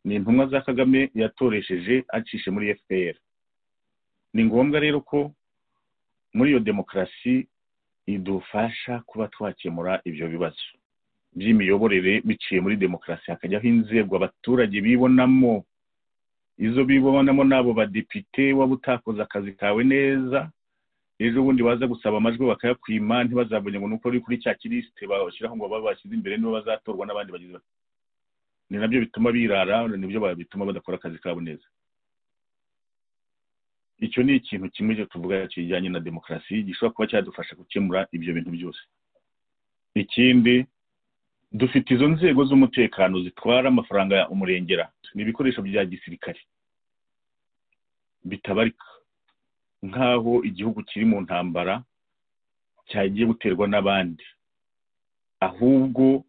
ni intumwa za kagame yatoresheje acishe muri fpr ni ngombwa rero ko muri iyo demokarasi idufasha kuba twakemura ibyo bibazo by'imiyoborere biciye muri demokarasi hakajyaho inzego abaturage bibonamo izo bibonamo n'abo badepite waba utakoze akazi kawe neza ejo bundi baza gusaba amajwi bakayakwima ntibazabone ngo ni uko ari kuri cya kirisite bashyiraho ngo babe bashyize imbere niba bazatorwa n'abandi bagize bati ni nabyo bituma birara nibyo bituma badakora akazi kabo neza icyo ni ikintu kimwe cyo tuvuga kijyanye na demokarasi gishobora kuba cyadufasha gukemura ibyo bintu byose ikindi dufite izo nzego z'umutekano zitwara amafaranga ya umurengera ni ibikoresho bya gisirikare bitabarika nk'aho igihugu kiri mu ntambara cyagiye guterwa n'abandi ahubwo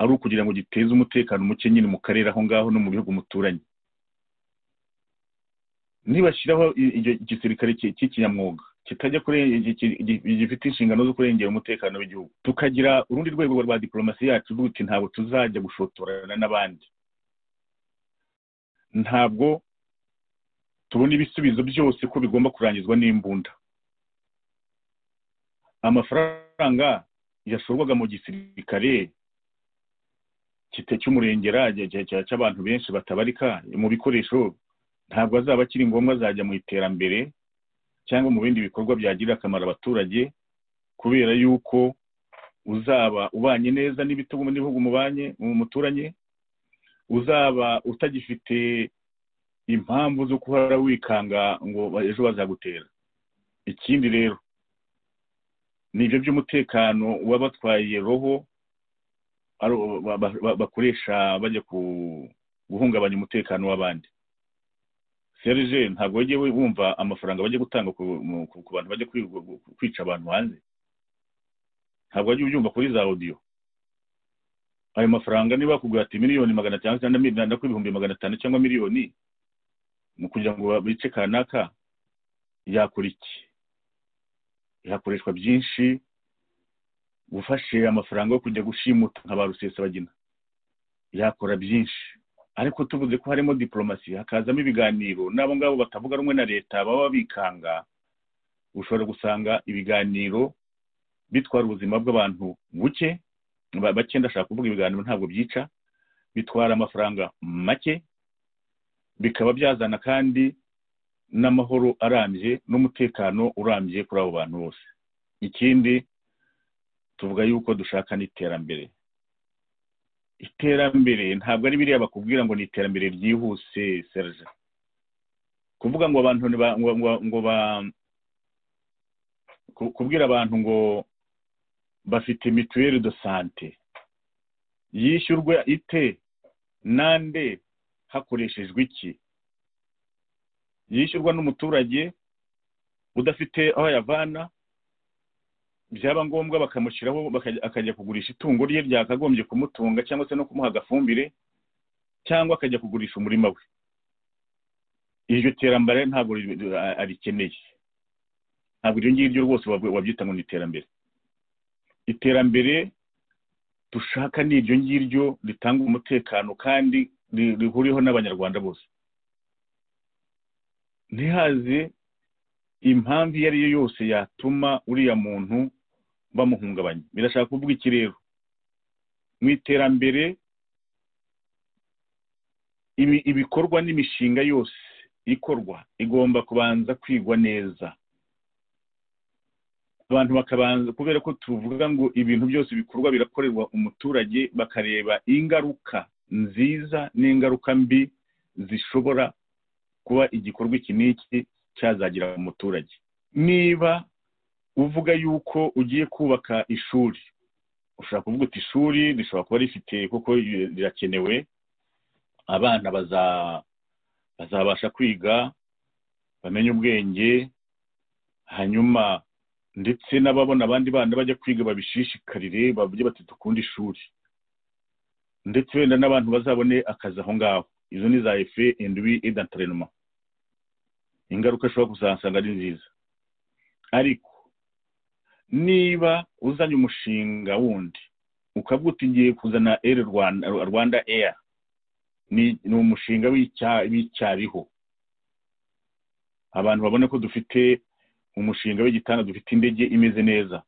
ari ukugira ngo giteze umutekano muke nyine mu karere aho ngaho no mu bihugu muturanye nibashyiraho igisirikare cy'ikinyamwuga kitajya gifite inshingano zo kurengera umutekano w'igihugu tukagira urundi rwego rwa diporomasi yacu duti ntabwo tuzajya gushotorana n'abandi ntabwo tubona ibisubizo byose ko bigomba kurangizwa n'imbunda amafaranga yashorwaga mu gisirikare cy'umurengera cy'abantu benshi batabarika mu bikoresho ntabwo azaba akiri ngombwa azajya mu iterambere cyangwa mu bindi bikorwa byagirira akamaro abaturage kubera yuko uzaba ubanye neza n'ibitugu n'ibihugu mubanye mu muturanye uzaba utagifite impamvu zo guhora wikanga ngo ejo bazagutera ikindi rero ni ibyo by'umutekano w'abatwaye roho bakoresha bajya guhungabanya umutekano w'abandi serije ntabwo wajya wumva amafaranga bajya gutanga ku bantu bajya kwica abantu hanze ntabwo wajya ubyumva kuri za odiyo ayo mafaranga niba bakubwira ati miliyoni magana atanu cyangwa ibihumbi magana atanu cyangwa miliyoni mu kugira ngo bice kanaka yakora iki ihakoreshwa byinshi gufashe amafaranga yo kujya gushimuta nka ba rusesabagina yakora byinshi ariko tuvuze ko harimo diporomasi hakazamo ibiganiro n'abo ngabo batavuga rumwe na leta baba bikanga ushobora gusanga ibiganiro bitwara ubuzima bw'abantu buke bake ndashaka kuvuga ibiganiro ntabwo byica bitwara amafaranga make bikaba byazana kandi n'amahoro arambye n'umutekano urambye kuri abo bantu bose ikindi tuvuga yuko dushaka n'iterambere iterambere ntabwo ari biriya bakubwira ngo ni iterambere ryihuse serge kuvuga ngo abantu ngo ba kubwira abantu ngo bafite mituweli do sante yishyurwa ite nande hakoreshejwe iki yishyurwa n'umuturage udafite aho ayavana byaba ngombwa bakamushyiraho akajya kugurisha itungo rye ryakagombye kumutunga cyangwa se no kumuha agafumbire cyangwa akajya kugurisha umurima we iryo terambere ntabwo arikeneye ntabwo iryo ngiryo rwose wabyita ngo ni iterambere iterambere dushaka ni iryo ngiryo ritanga umutekano kandi rihuriweho n'abanyarwanda bose ntihaze impamvu iyo ari yo yose yatuma uriya muntu bamuhungabanya birashaka kuvuga iki rero mu iterambere ibikorwa n'imishinga yose ikorwa igomba kubanza kwigwa neza abantu bakabanza kubera ko tuvuga ngo ibintu byose bikorwa birakorerwa umuturage bakareba ingaruka nziza n'ingaruka mbi zishobora kuba igikorwa iki n'iki cyazagira umuturage niba uvuga yuko ugiye kubaka ishuri ushobora kuvuga uti ishuri rishobora kuba rifite kuko rirakenewe abana bazabasha kwiga bamenye ubwenge hanyuma ndetse n'ababona abandi bana bajya kwiga babishishikarire bavuge bati dukunda ishuri ndetse wenda n'abantu bazabone akazi aho ngaho izo ni za efe endi wi edantarenoma ingaruka ashobora kuzasanga ari nziza ariko niba uzanye umushinga wundi ukavuga uti ngiye kuzana eri rwanda eya ni umushinga w'icyariho abantu babona ko dufite umushinga w'igitanda dufite indege imeze neza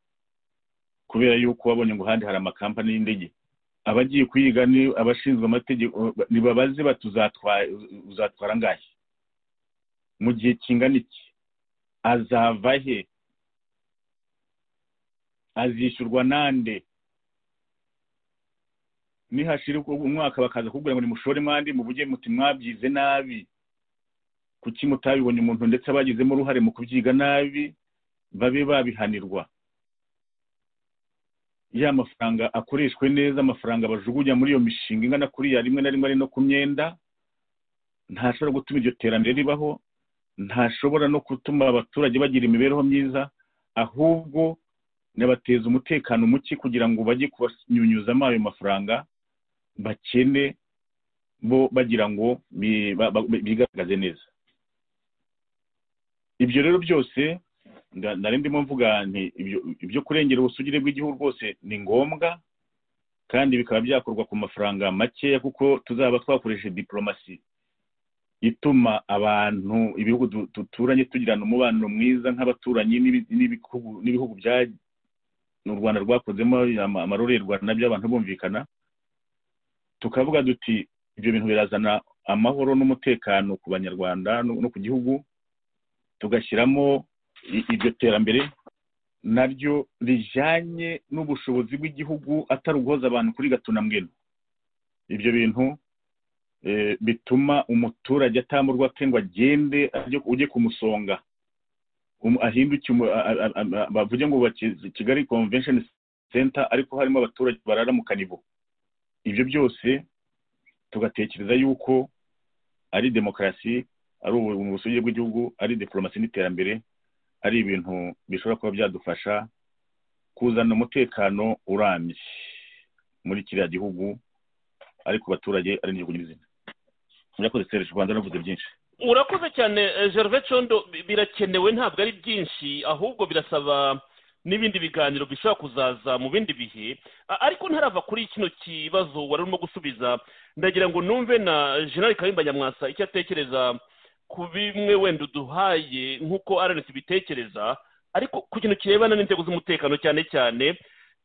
kubera yuko wabonye ngo ahandi hari amakampani y'indege abagiye kuyiga ni abashinzwe amategeko ntibabaze bati uzatwara angahe mu gihe kingana iki azava he azishyurwa nande nihashira umwaka bakaza kukubwira ngo nimushore mwandi mu muti mwabyize nabi kuki mutabibonye umuntu ndetse abagizemo uruhare mu kubyiga nabi babe babihanirwa ya mafaranga akoreshwe neza amafaranga bajugunya muri iyo mishinga ingana kuriya rimwe na rimwe ari no ku myenda ntashobora gutuma iryo terambere ribaho ntashobora no gutuma abaturage bagira imibereho myiza ahubwo nabateza umutekano muke kugira ngo bajye kubanyunyuzamo ayo mafaranga bakene bo bagira ngo bi- ba- ba- bigaragaze neza ibyo rero byose nda- nari ndimo mvuga nti ibyo- ibyo kurengera ubusugire bw'igihugu rwose ni ngombwa kandi bikaba byakorwa ku mafaranga makeya kuko tuzaba twakoresheje diporomasi ituma abantu ibihugu du- duturanye tugirana umubano mwiza nk'abaturanyi n'ibi- n'ibihugu- n'ibihugu bya u rwanda rwakozemo ama- amarorerwa nabyo abantu bumvikana tukavuga duti ibyo bintu birazana amahoro n'umutekano ku banyarwanda no no ku gihugu tugashyiramo i- iryo terambere naryo rijyanye n'ubushobozi bw'igihugu atari uguhoza abantu kuri gatuna mbwino ibyo bintu eh, bituma umuturage atamburwa ke ngo agende ajye- ujye kumusonga Um- ahinduke umu- a- a- a- a- bavuge ngo bubake kigali convention center ariko harimo abaturage barara mu kanivo ibyo byose tugatekereza yuko ari demokarasi ari ubu- mu busugire bw'igihugu ari diporomasi n'iterambere ari ibintu bishobora kuba byadufasha kuzana umutekano urambye muri kiriya gihugu ariko abaturage ari n'igihugu nyir'izina murakoze sereje rwanda navuze byinshi urakoze cyane eh, gervais condo bi- birakenewe ntabwo ari byinshi ahubwo birasaba n'ibindi biganiro bishobora kuzaza mu bindi bihe A- ariko ntarava kuri kino kibazo wari urimo gusubiza ndagira ngo numve na general kayumba nyamwasa icyo atekereza ku bimwe wenda uduhaye nk'uko rnc bitekereza ariko ku kintu kirebana n'inzego z'umutekano cyane cyane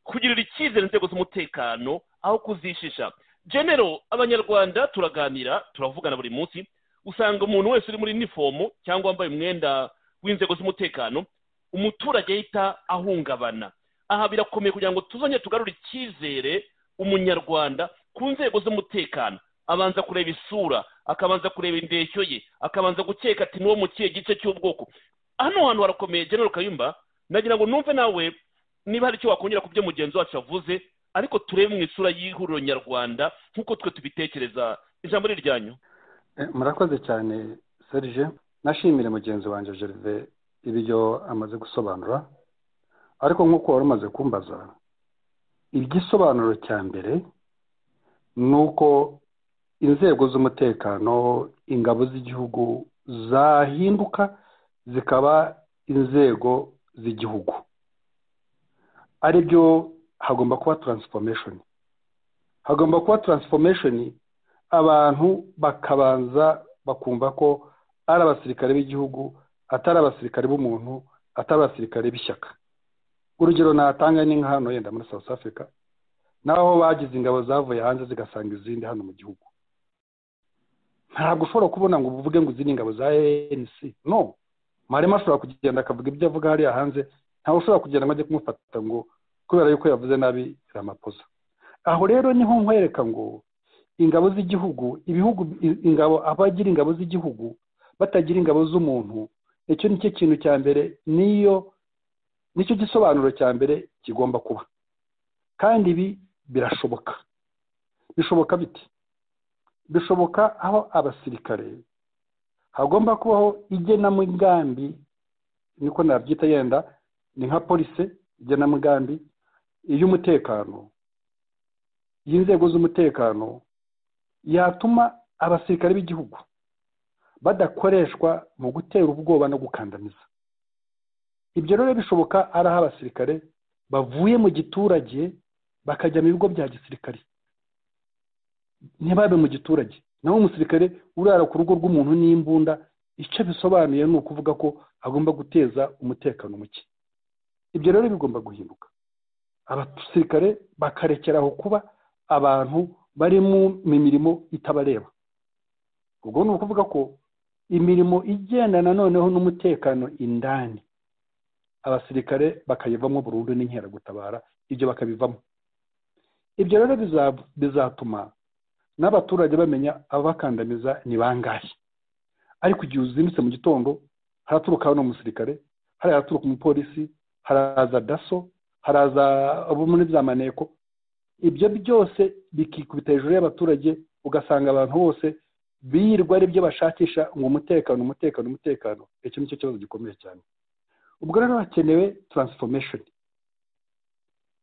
kugirira icyizere inzego z'umutekano aho kuzishisha genero abanyarwanda turaganira turavugana buri munsi usanga umuntu wese uri muri inifomu cyangwa wambaye umwenda w'inzego z'umutekano umuturage ahita ahungabana aha birakomeye kugira ngo tuzongere tugarure icyizere umunyarwanda ku nzego z'umutekano abanza kureba isura akabanza kureba indeshyo ye akabanza gukeka ati n'uwo mu kihe gice cy'ubwoko hano hantu harakomeye genero kayumba nagira ngo numve nawe niba hari icyo wakongera ku byo mugenzi wacu yavuze ariko turebe mu isura y'ihuriro nyarwanda nk'uko twe tubitekereza ijambo ni iryanyu Eh, murakoze cyane serge nashimire mugenzi wanjye gervais ibyo amaze gusobanura ariko nk'uko wari umaze kumbaza igisobanuro cya mbere ni uko inzego z'umutekano ingabo z'igihugu zahinduka zikaba inzego z'igihugu ari byo hagomba kuba taransifomeshoni hagomba kuba taransifomeshoni abantu bakabanza bakumva ko ari abasirikare b'igihugu atari abasirikare b'umuntu atari abasirikare b'ishyaka urugero natanga ni nka hano yenda muri south africa naho bagize ingabo zavuye hanze zigasanga izindi hano mu gihugu ntabwo ushobora kubona ngo uvuge ngo izi ni ingabo za anc no mwarimo ashobora kugenda akavuga ibyo avuga hariya hanze ntawe ushobora kugenda ngo ajye kumufata ngo kubera yuko yavuze nabi ramaposa aho rero niho nkwereka ngo ingabo z'igihugu ibihugu i- ingabo abagira ingabo z'igihugu batagira ingabo z'umuntu icyo nicyo kintu cya mbere niyo nicyo gisobanuro cya mbere kigomba kuba kandi ibi birashoboka bishoboka bite bishoboka aho abasirikare hagomba kubaho igenamigambi niko nabyita yenda ni nka polise igenamigambi iy'umutekano y'inzego z'umutekano yatuma abasirikare b'igihugu badakoreshwa mu gutera ubwoba no gukandamiza ibyo rero bishoboka ari aho abasirikare bavuye mu giturage bakajya mu bigo bya gisirikare ntibabe mu giturage naho umusirikare urara ku rugo rw'umuntu n'imbunda icyo bisobanuye ni ukuvuga ko agomba guteza umutekano muke ibyo rero bigomba guhinduka abasirikare bakarekera aho kuba abantu bari mu mu mirimo itabareba ubwo ni ukuvuga ko imirimo igendana noneho n'umutekano indani abasirikare bakayivamo burundu n'inkeragutabara ibyo bakabivamo ibyo rero biza- bizatuma n'abaturage bamenya ababakandamiza ni bangahe ariko igihe uzimitse mu gitondo haraturuka hano umusirikare hariya haraturuka umupolisi haraza daso haraza abo muri za maneko ibyo byose bikikubita hejuru y'abaturage ugasanga abantu bose birirwa aribyo bashakisha ngo umutekano umutekano umutekano icyo ni cyo kibazo gikomeye cyane ubwo rero hakenewe taransifomesheni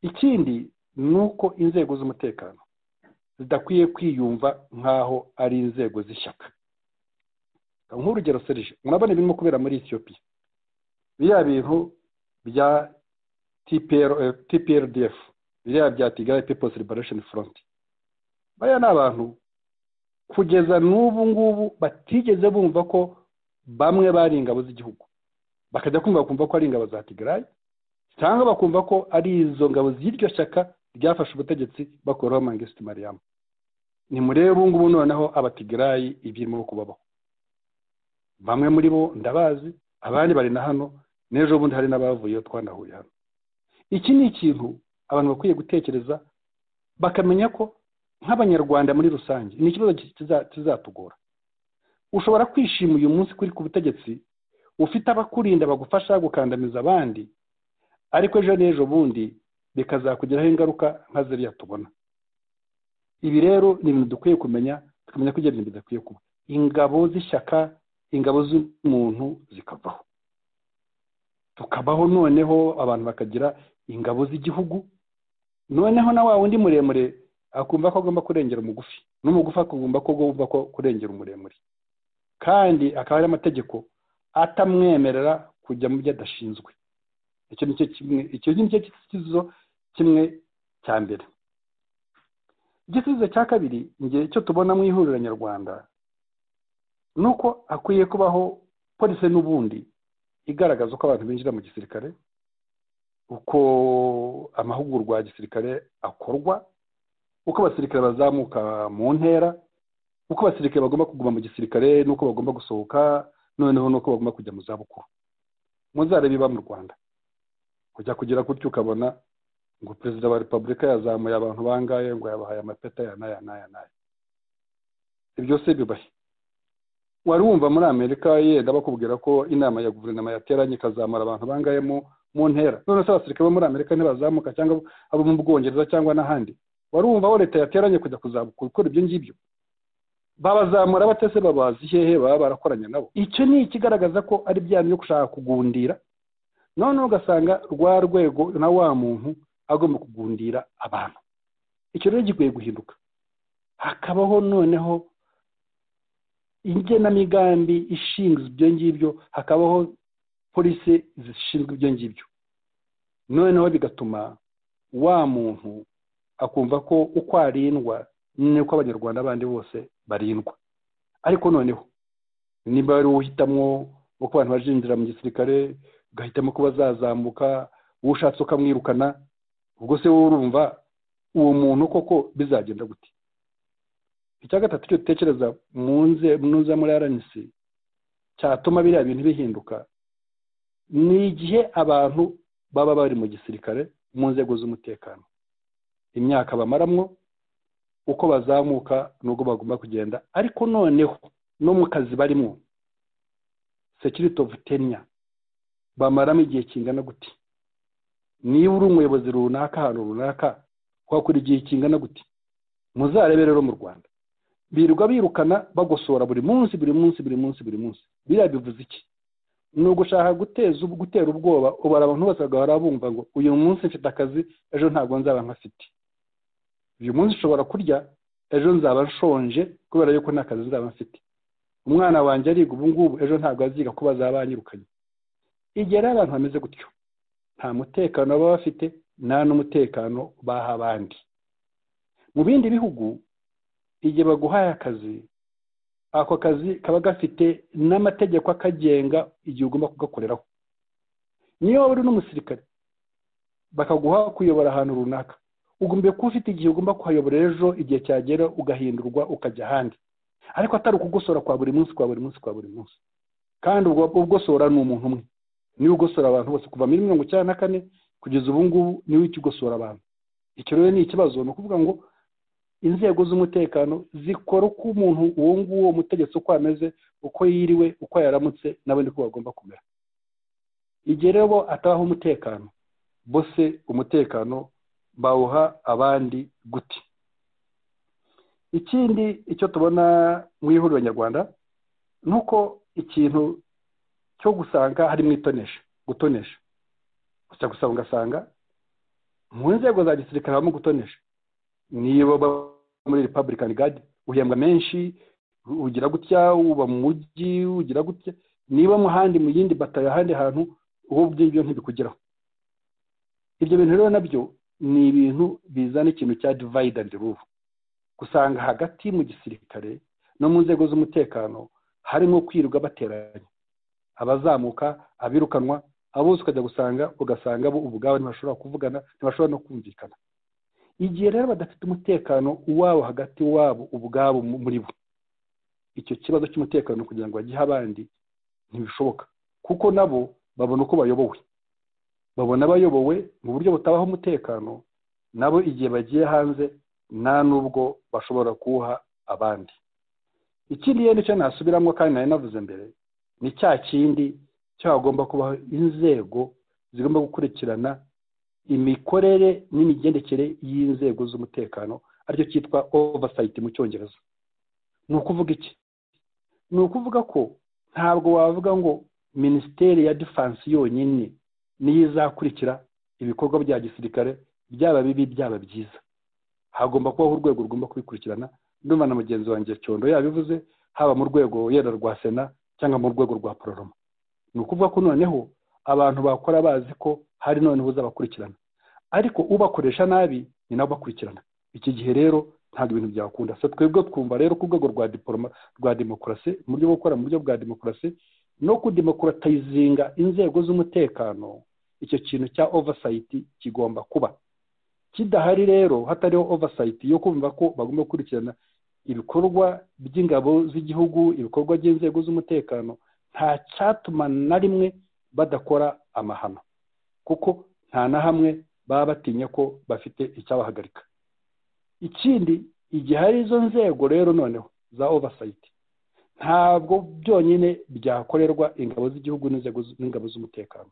ikindi ni uko inzego z'umutekano zidakwiye kwiyumva nk'aho ari inzego z'ishyaka nk'urugero serije murabona ibirimo kubera muri etiyopiya biriya bintu bya tprdf biriya bya kigali people's liberation front bariya ni abantu kugeza n'ubu ngubu batigeze bumva ko bamwe bari ingabo z'igihugu bakajya kumva bakumva ko ari ingabo za kigali cyangwa bakumva ko ari izo ngabo z'iryo shyaka ryafashe ubutegetsi bakuraho mangisiti mariyamu ni murebe ubu ngubu noneho abatigarayi ibyirimo kubabaho bamwe muri bo ndabazi abandi bari na hano n'ejo bundi hari n'abavuyeyo twanahuye hano iki ni ikintu abantu bakwiye gutekereza bakamenya ko nk'abanyarwanda muri rusange ni ikibazo kizatugora ushobora kwishima uyu munsi kuri ku butegetsi ufite abakurinda bagufasha gukandamiza abandi ariko ejo n'ejo bundi bikazakugiraho ingaruka nka ziriya tubona ibi rero ni ibintu dukwiye kumenya tukamenya ko ibyo bintu bidakwiye kuba ingabo z'ishyaka ingabo z'umuntu zikavaho tukabaho noneho abantu bakagira ingabo z'igihugu noneho na wa wundi muremure akumva ko agomba kurengera umugufi n'umugufi akagomba ko agomba ko kurengera umuremure kandi akaba ari amategeko atamwemerera kujya mu byo adashinzwe icyo ni cyo kimwe icyo ni cyo gisubizo kimwe cya mbere igisubizo cya kabiri igihe cyo tubona mu ihuriro nyarwanda ni uko hakwiye kubaho polisi n'ubundi igaragaza uko abantu binjira mu gisirikare uko amahugurwa ya gisirikare akorwa uko abasirikare bazamuka mu ntera uko abasirikare bagomba kuguma mu gisirikare n'uko bagomba gusohoka noneho n'uko bagomba kujya mu zabukuru muzarebe iba mu rwanda kujya kugira gutyo ukabona ngo perezida wa repubulika yazamuye abantu bangaye ngo yabahaye amapeta ya naya naya naya ibyo se bibahe wari wumva muri amerika yenda bakubwira ko inama ya guverinoma yateranye ikazamura abantu bangaye mu ntera none se abasirikare bo muri amerika ntibazamuka cyangwa abo mu bwongereza cyangwa n'ahandi wari wumva aho leta yateranye kujya kuzabukura gukora ibyo ngibyo babazamura batese babazi hehe baba barakoranye nabo icyo ni ikigaragaza ko ari bya byo gushaka kugundira noneho ugasanga rwa rwego na wa muntu agomba kugundira abantu icyo rero gikwiye guhinduka hakabaho noneho igenamigambi ishinzwe ibyo ngibyo hakabaho polisi zishinzwe ibyo ngibyo noneho bigatuma wa muntu akumva ko uko arindwa niko abanyarwanda bandi bose barindwa ariko noneho niba ari uhitamo uko abantu bazinjira mu gisirikare ugahitamo ko bazazamuka uwo ushatse ukamwirukana ubwo se wowe urumva uwo muntu koko bizagenda gute icya gatatu cyo dutekereza muza muri rnc cyatuma biriya bintu bihinduka ni igihe abantu baba bari mu gisirikare mu nzego z'umutekano imyaka bamaramwo uko bazamuka n'ubwo bagomba kugenda ariko noneho no mu kazi barimo security of tenya bamaramo igihe kingana gute niba uri umuyobozi runaka ahantu runaka wakora igihe kingana gute muzarebe rero mu rwanda birirwa birukana bagosora buri munsi buri munsi buri munsi buri munsi biriya bivuze iki ni ugushaka guteza gutera ubwoba ubara abantu bose bagahora bumva ngo uyu munsi mfite akazi ejo ntabwo nzaba nkafite uyu munsi ushobora kurya ejo nzaba nshonje kubera yuko nta kazi nzaba mfite umwana wanjye ariga ubu ngubu ejo ntabwo aziga ko bazaba banyirukanye igihe rero abantu bameze gutyo nta mutekano baba bafite nta n'umutekano baha abandi mu bindi bihugu igihe baguhaye akazi ako kazi kaba gafite n'amategeko akagenga igihe ugomba kugakoreraho niyo waba uri n'umusirikare bakaguha kuyobora ahantu runaka ugomba kuba ufite igihe ugomba kuhayobora ejo igihe cyagera ugahindurwa ukajya ahandi ariko atari ukugosora kwa buri munsi kwa buri munsi kwa buri munsi kandi ugosora ni umuntu umwe niwe ugosora abantu bose kuva muri mirongo icyenda na kane kugeza ubu ngubu niwe ukigosora abantu icyo rero ni ikibazo ni ukuvuga ngo inzego z'umutekano zikora uko umuntu uwo nguwo mutegetsi uko ameze uko yiriwe uko yaramutse nabo niko bagomba kumera igihe rero bo atabaho umutekano bose umutekano bawuha abandi guti ikindi icyo tubona mu ihuriro nyarwanda ni uko ikintu cyo gusanga harimo itonesha gutonesha gusa gusa ugasanga mu nzego za gisirikare habamo gutonesha niba muri republican guard uhembwa menshi ugira gutya uba mu mujyi ugira gutya niba mu handi mu yindi batayo ahandi hantu uwo ngibyo ntibikugeraho ibyo bintu rero nabyo ni ibintu bizana ikintu cya divide and rule usanga hagati mu gisirikare no mu nzego z'umutekano harimo kwirirwa bateranya abazamuka abirukanwa abo bose ukajya gusanga ugasanga bo ubwabo ntibashobora kuvugana ntibashobora no kumvikana igihe rero badafite umutekano uwabo hagati wabo ubwabo muri bo icyo kibazo cy'umutekano kugira ngo bagihe abandi ntibishoboka kuko nabo babona uko bayobowe babona abayobowe mu buryo butabaho umutekano nabo igihe bagiye hanze nta n'ubwo bashobora kuwuha abandi ikindi rero nicyo nasubiramo kandi nari navuze mbere ni cya kindi cyagomba kubaho inzego zigomba gukurikirana imikorere n'imigendekere y'inzego z'umutekano aricyo cyitwa oversight mu cyongereza ni ukuvuga iki ni ukuvuga ko ntabwo wavuga ngo minisiteri ya defanse yonyine niyo izakurikira ibikorwa bya gisirikare byaba bibi byaba byiza hagomba kubaho urwego rugomba kubikurikirana ndumva na mugenzi wanjye cyondo yabivuze haba mu rwego yenda rwa sena cyangwa mu rwego rwa pororoma ni ukuvuga ko noneho abantu bakora bazi ko hari noneho uzabakurikirana ariko ubakoresha nabi ni nabo bakurikirana iki gihe rero ntabwo ibintu byakunda se twebwe twumva rero ku rwego rwa diporoma rwa demokarasi mu buryo bwo gukora mu buryo bwa demokarasi no kudemokaratayizinga inzego z'umutekano icyo kintu cya ovasayiti kigomba kuba kidahari rero hatariho oversight yo kumva ko bagomba gukurikirana ibikorwa by'ingabo z'igihugu ibikorwa by'inzego z'umutekano nta cyatuma na rimwe badakora amahano kuko nta na hamwe baba batinya ko bafite icyabahagarika ikindi igihe hari izo nzego rero noneho za oversight ntabwo byonyine byakorerwa ingabo z'igihugu n'ingabo z'umutekano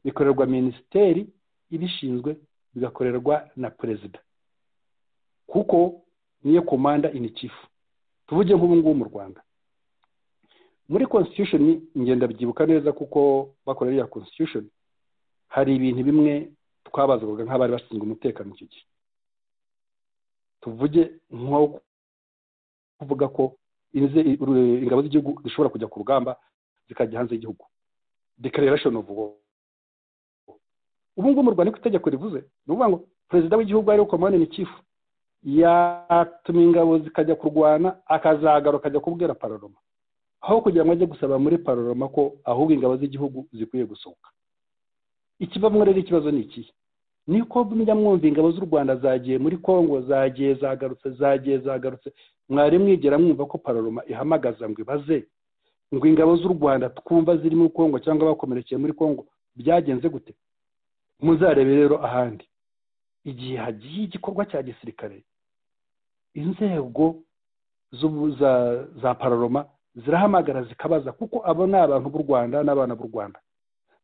bikorerwa minisiteri ibishinzwe bigakorerwa na perezida kuko niyo komanda ini kifu tuvuge nk'ubu ngubu mu rwanda muri constitution ngenda byibuka neza kuko bakora iriya constitution hari ibintu bimwe twabazwaga nk'abari bashinzwe umutekano icyo gihe tuvuge nko kuvuga ko ingabo z'igihugu zishobora kujya ku rugamba zikajya hanze y'igihugu declaration of war ubu ngubu mu rwanda niko itegeko rivuze ni ukuvuga ngo perezida w'igihugu ariwe komande ni kifu yatuma ingabo zikajya kurwana akazagaruka akajya kubwira pararoma aho kugira ngo ajye gusaba muri pararoma ko ahubwo ingabo z'igihugu zikwiye gusohoka ikivamo rero ikibazo ni ikihe ni uko mujya mwumva ingabo z'u rwanda zagiye muri congo zagiye zagarutse zagiye zagarutse mwari mwigera mwumva ko pararoma ihamagaza ngo ibaze ngo ingabo z'u rwanda twumva ziri muri congo cyangwa bakomerekeye muri congo byagenze gute muzarebe rero ahandi igihe hagiye igikorwa cya gisirikare inzego za pararoma zirahamagara zikabaza kuko abo ni abantu b'u rwanda n'abana b'u rwanda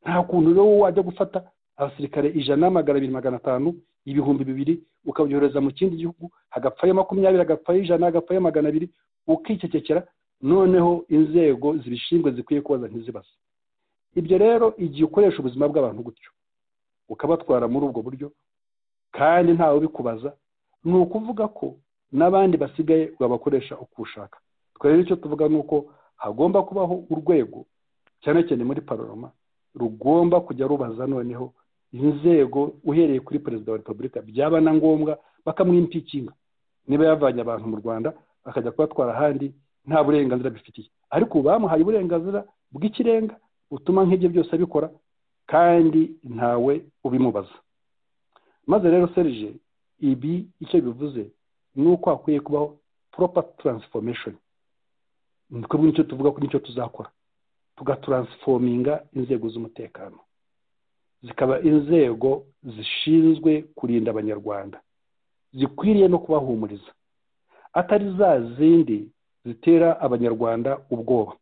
nta kuntu rero wajya gufata abasirikare ijana n'amagana abiri magana atanu ibihumbi bibiri ukabyohereza mu kindi gihugu hagapfayo makumyabiri hagapfayo ijana hagapfayo magana abiri ukicecekera noneho inzego zibishinzwe zikwiye kubaza ntizibaze ibyo rero igihe ukoresha ubuzima bw'abantu gutyo ukabatwara muri ubwo buryo kandi ntawe ubikubaza ni ukuvuga ko n'abandi basigaye wabakoresha uko ushaka rero icyo tuvuga ni uko hagomba kubaho urwego cyane cyane muri pararoma rugomba kujya rubaza noneho inzego uhereye kuri perezida wa repubulika byaba na ngombwa bakamwimpikinga niba yavanye abantu mu rwanda akajya kubatwara ahandi nta burenganzira bifitiye ariko bamuhaye uburenganzira bw'ikirenga butuma nk'ibyo byose abikora kandi ntawe ubimubaza maze rero serije ibi icyo bivuze ni uko hakwiye kubaho proper transformation ni twebwe nicyo tuvuga ko nicyo tuzakora tugataransfominga inzego z'umutekano zikaba inzego zishinzwe kurinda abanyarwanda zikwiriye no kubahumuriza atari za zindi zitera abanyarwanda ubwoba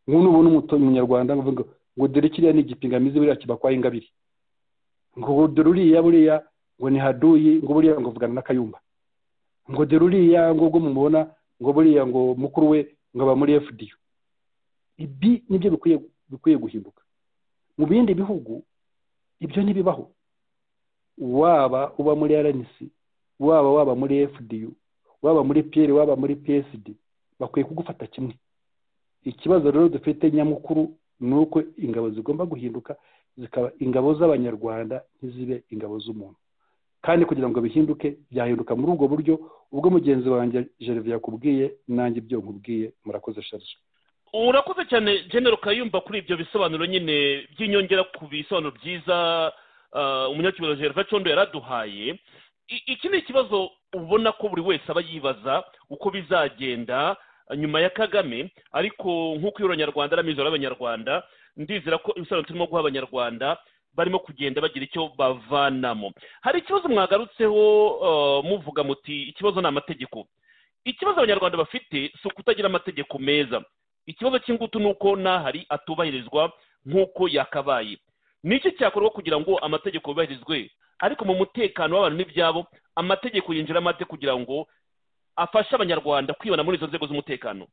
nk'ubu ubona umunyarwanda ngo ngo dore kiriya ni igipingamizi buriya kibakwaho ingabire ngo dore uriya buriya ngo ni haduyi ngo buriya ngo vugana n'akayumba ngo dore uriya ngo ubwo mumubona ngo buriya ngo mukuru we ngo aba muri efudiyo ibi nibyo bikwiye bikwiye guhinduka mu bindi bihugu ibyo ntibibaho waba uba muri rnc waba waba muri fdu waba muri piyeri waba muri psd bakwiye kugufata kimwe ikibazo rero dufite nyamukuru ni uko ingabo zigomba guhinduka zikaba ingabo z'abanyarwanda ntizibe ingabo z'umuntu kandi kugira ngo bihinduke byahinduka muri ubwo buryo ubwo mugenzi wanjye gereve yakubwiye nanjye ibyo nkubwiye murakoze sharije urakoze cyane genero kayumba kuri ibyo bisobanuro nyine by'inyongera ku bisobanuro byiza umunyakibazo gereva condo yaraduhaye iki ni ikibazo ubona ko buri wese aba yibaza uko bizagenda nyuma ya kagame ariko nk'uko iyo abanyarwanda ari amizero y'abanyarwanda ndizera ko ibisobanuro turimo guha abanyarwanda barimo kugenda bagira icyo bavanamo hari ikibazo mwagarutseho muvuga muti ikibazo ni amategeko ikibazo abanyarwanda bafite si ukutagira amategeko meza ikibazo cy'ingutu ni uko n'ahari atubahirizwa nk'uko yakabaye ni iki cyakorwa kugira ngo amategeko yubahirizwe ariko mu mutekano w'abantu n'ibyabo amategeko yinjiramo ate kugira ngo afashe abanyarwanda kwibona muri izo nzego z'umutekano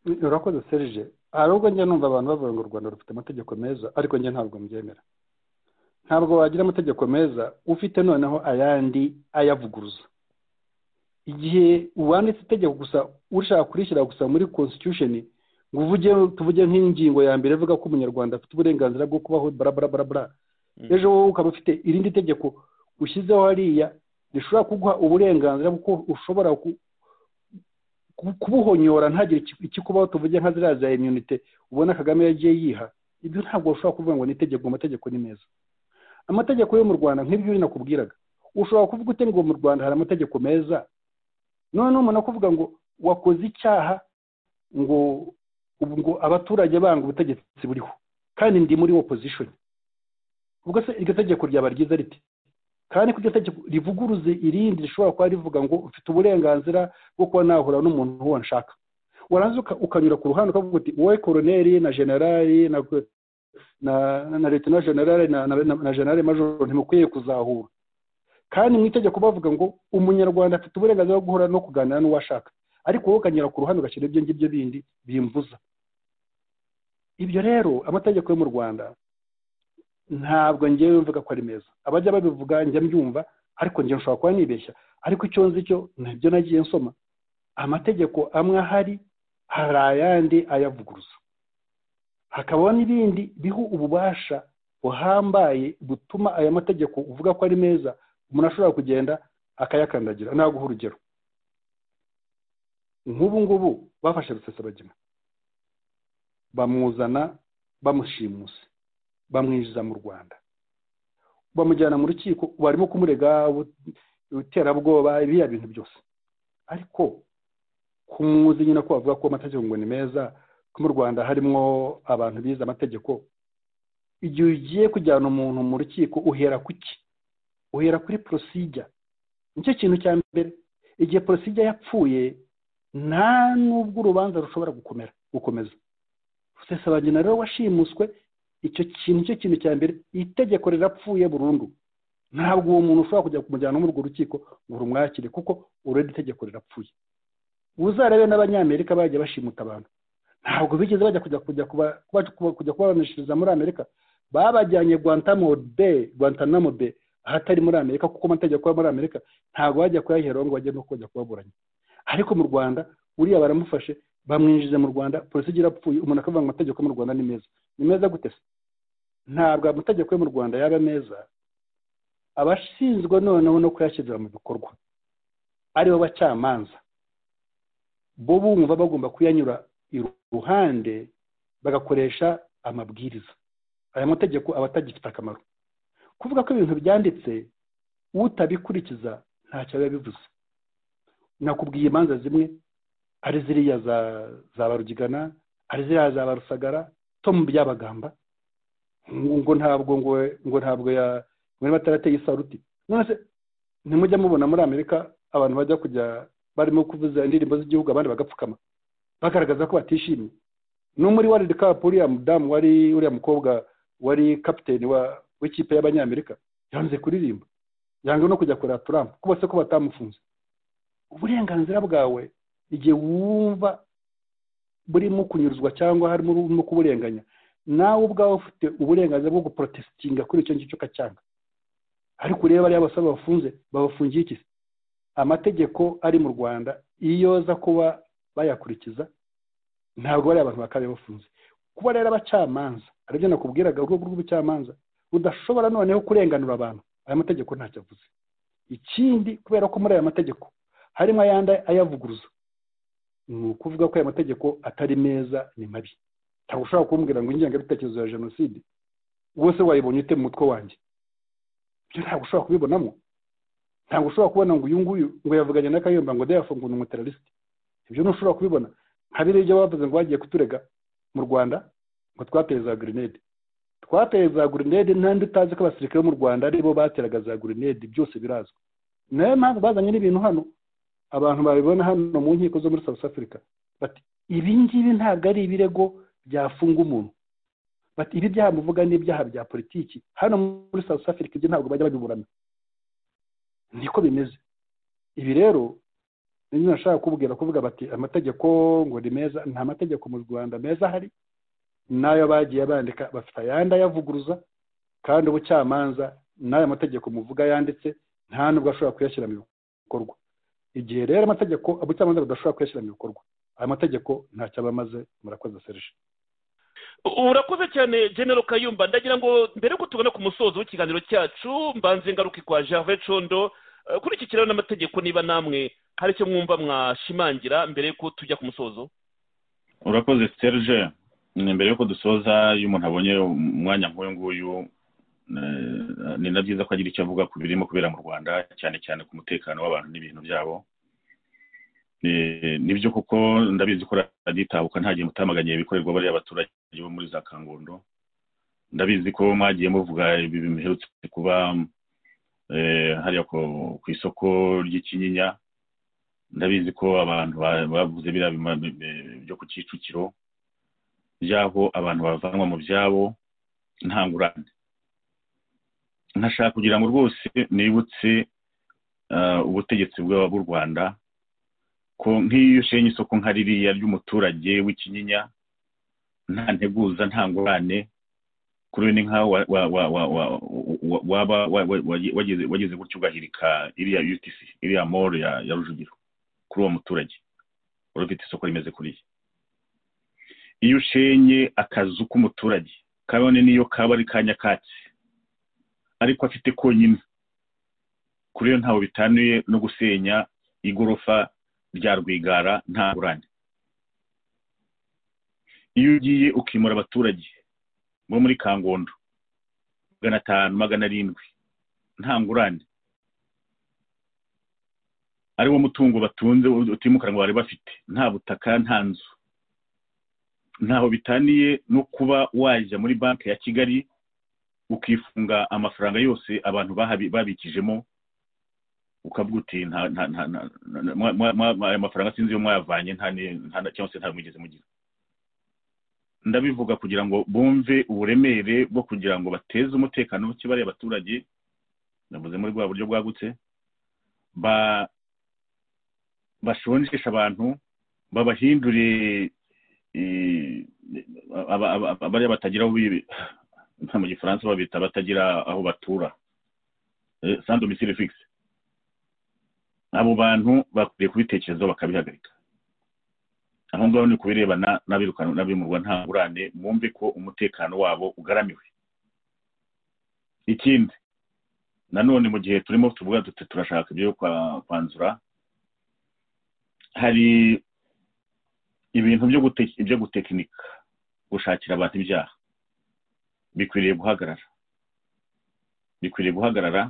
urakoze serije hari ubwo njya numva abantu bavuga ngo u rwanda rufite amategeko meza ariko njye ntabwo mbyemera ntabwo wagira amategeko meza ufite noneho ayandi ayavuguruza igihe wanditse itegeko gusa ushaka kurishyira gusa muri constitution ngo uvuge tuvuge nk'ingingo ya mbere ivuga ko umunyarwanda afite uburenganzira bwo kubaho barabarabara ejo wowe ukaba ufite irindi tegeko ushyizeho hariya rishobora kuguha uburenganzira kuko ushobora kubuhonyora ntagire ikikubaho tuvuge nka ziriya za imyunite ubona kagame yagiye yiha ibyo ntabwo ushobora kuvuga ngo ni itegeko amategeko ni meza amategeko yo mu rwanda nk'ibyo uri nakubwiraga ushobora kuvuga ute ngo mu rwanda hari amategeko meza noneho umuntu akuvuga ngo wakoze icyaha ngo ubu ngo abaturage banga ubutegetsi buriho kandi ndi muri opposition ubwo se iryo tegeko ryaba ryiza riti kandi ko iryo tegeko rivuguruze irindi rishobora kuba rivuga ngo ufite uburenganzira bwo kuba nahura n'umuntu uwo nshaka waranze ukanyura ku ruhande ukavuga uti wowe koroneri na generali na na na leta na generali na na generali majoro ntimukwiye kuzahura kandi mu itegeko bavuga ngo umunyarwanda afite uburenganzira bwo guhura no kuganira n'uwo ashaka ariko wowe ukanyura ku ruhande ugashyira ibyo ngibyo bindi bimbuza ibyo rero amategeko yo mu rwanda ntabwo ngewe mvuga ko ari meza abajya babivuga njya mbyumva ariko njye nshobora kuba nibeshya ariko icyo nzi cyo nabyo nagiye nsoma amategeko amwe ahari hari ayandi ayavuguruza hakabaho n'ibindi biha ububasha buhambaye butuma aya mategeko uvuga ko ari meza umuntu ashobora kugenda akayakandagira naguha urugero nk'ubu ngubu bafashe rusesabagina bamuzana bamushimuse bamwinjiza mu rwanda bamujyana mu rukiko barimo kumurega iterabwoba biriya bintu byose ariko kumuzi nyine ko bavuga ko amategeko ngo ni meza ko mu rwanda harimo abantu bize amategeko igihe ugiye kujyana umuntu mu rukiko uhera ku ki uhera kuri porosijya nicyo kintu cya mbere igihe porosijya yapfuye nta n'ubwo urubanza rushobora gukomera gukomeza rusesabagina rero washimuswe icyo kintu cyo kintu cya mbere itegeko rirapfuye burundu ntabwo uwo muntu ushobora kujya kumujyana muri urwo rukiko ngo rumwakire kuko urebe itegeko rirapfuye uzarebe n'abanyamerika bajya bashimuta abantu ntabwo bigeze bajya kujya kujya kujya kubaranishiriza muri amerika babajyanye guantanamo be ahatari muri amerika kuko amategeko yo muri amerika ntabwo bajya kuyaheraho ngo bajye no kujya kubaburanya ariko mu rwanda uriya baramufashe bamwinjiza mu rwanda polisi igira apfuye umuntu akavuga ngo amategeko mu rwanda ni meza ni meza gute se ntabwo amategeko yo mu rwanda yaba meza abashinzwe noneho no kuyashyirira mu bikorwa aribo bacamanza bo bumva bagomba kuyanyura iruhande bagakoresha amabwiriza aya mategeko aba atagifite akamaro kuvuga ko ibintu byanditse utabikurikiza ntacyo biba bivuze nakubwiye imanza zimwe hari ziriya za barugigana hari ziriya za barusagara to mu byabagamba ngo ntabwo ngo ngo ntabwo ya ngo niba atarateye isaruti none se ntimujya mubona muri amerika abantu bajya kujya barimo kuvuza indirimbo z'igihugu abandi bagapfukama bagaragaza ko batishimye no muri world cup uriya mudamu wari uriya mukobwa wari kapiteni wa w'ikipe y'abanyamerika yanze kuririmba yanga no kujya kureba Trump ko bose ko batamufunze uburenganzira bwawe igihe wumva burimo kunyuruzwa cyangwa harimo urimo kuburenganya nawe ubwawe ufite uburenganzira bwo guprotesitinga kuri icyo ngicyo ukacyanga ariko ureba bariya basaba bafunze babafungiye iki se amategeko ari mu rwanda iyo aza kuba bayakurikiza ntabwo bariya abantu bakaba bafunze kuba rero abacamanza aribyo nakubwiraga urwego rw'ubucamanza rudashobora noneho kurenganura abantu aya mategeko ntacyo avuze ikindi kubera ko muri aya mategeko harimo ayandi ayavuguruza ni ukuvuga ko aya mategeko atari meza ni mabi ntabwo ushobora kumbwira ngo ingengabitekerezo ya jenoside wese wayibonye ute mu mutwe wanjye ibyo ntabwo ushobora kubibonamo ntabwo ushobora kubona ngo uyu nguyu ngo yavuganye na kayumba ngo dayafu ngo ni umuteralisite ibyo ntushobora kubibona nka biriya ibyo bavuze ngo bagiye kuturega mu rwanda ngo twateye za grenade twateye za grenade n'andi utazi ko abasirikare bo mu rwanda aribo bateraga za grenade byose birazwi nayo mpamvu bazanye n'ibintu hano abantu babibona hano mu nkiko zo muri south africa bati ibi ngibi ntabwo ari ibirego byafunga umuntu bati ibi byaha muvuga ni ibyaha bya politiki hano muri south africa ibyo ntabwo bajya babiburana niko bimeze ibi rero niyo nashaka kubwira kuvuga bati amategeko ngo ni meza nta mategeko mu rwanda meza ahari n'ayo bagiye bandika bafite ayandi ayavuguruza kandi ubucamanza n'ayo mategeko muvuga yanditse nta nubwo ashobora kuyashyira mu bikorwa igihe rero amategeko ubucamanza budashobora kuyashyira mu bikorwa aya mategeko ntacyo aba amaze murakoze serije urakoze cyane genero kayumba ndagira ngo mbere yuko tubona ku musozo w'ikiganiro cyacu mbanze ingaruka kwa gervais condo kuri iki kiraro n'amategeko niba namwe hari icyo mwumva mwashimangira mbere yuko tujya ku musozo urakoze serge mbere yuko dusoza iyo umuntu abonye umwanya nk'uyu nguyu ni na byiza ko agira icyo avuga ku birimo kubera mu rwanda cyane cyane ku mutekano w'abantu n'ibintu byabo nibyo kuko ndabizi ko radiyo itabuka ntagiye mutamaganiye ibikorerwa bariya abaturage bo muri za kangondo ndabizi ko mwagiye muvuga ibi biherutse kuba hariya ku isoko ry'ikinyinya ndabizi ko abantu bavuze biriya byo ku kicukiro by'aho abantu bavanwa mu byabo nta ngurane nkashaka kugira ngo rwose nibutse ubutegetsi bw'u rwanda ko nk'iyo ushenye isoko nka ririya ry'umuturage w'ikinyinya nta nteguza nta ngurane kuri we ni nkaho waba wageze gutyo ugahirika iriya utc iriya moro ya rujugiro kuri uwo muturage wari ufite isoko rimeze kuriya iyo ushenye akazu k'umuturage kabone n'iyo kaba ari ka nyakatsi ariko afite konyine kuri yo ntawe bitanuye no gusenya igorofa rya rwigara nta ngurane iyo ugiye ukimura abaturage bo muri kangondo magana atanu magana arindwi nta ngurane ari wo mutungo batunze utimukanwa bari bafite nta butaka nta nzu ntaho bitaniye no kuba wajya muri banki ya kigali ukifunga amafaranga yose abantu babikijemo ukavuga uti aya mafaranga sinzi iyo mwayavanye cyangwa se ntabwo mugeze mugira ndabivuga kugira ngo bumve uburemere bwo kugira ngo bateze umutekano muke bariya abaturage navuze muri bwa buryo bwagutse bashonjesha abantu babahindure bariya batagira mu gifaransa babita batagira aho batura sandomisire fikisi abo bantu bakwiye kubitekerezaho bakabihagarika aho ngaho ni kubirebana n'abirukana n'abimurwa nta ngurane mwumve ko umutekano wabo ugaramiwe ikindi nanone mu gihe turimo tuvuga duti turashaka ibyo kwanzura hari ibintu byo gutekinika gushakira abantu ibyaha bikwiriye guhagarara bikwiriye guhagarara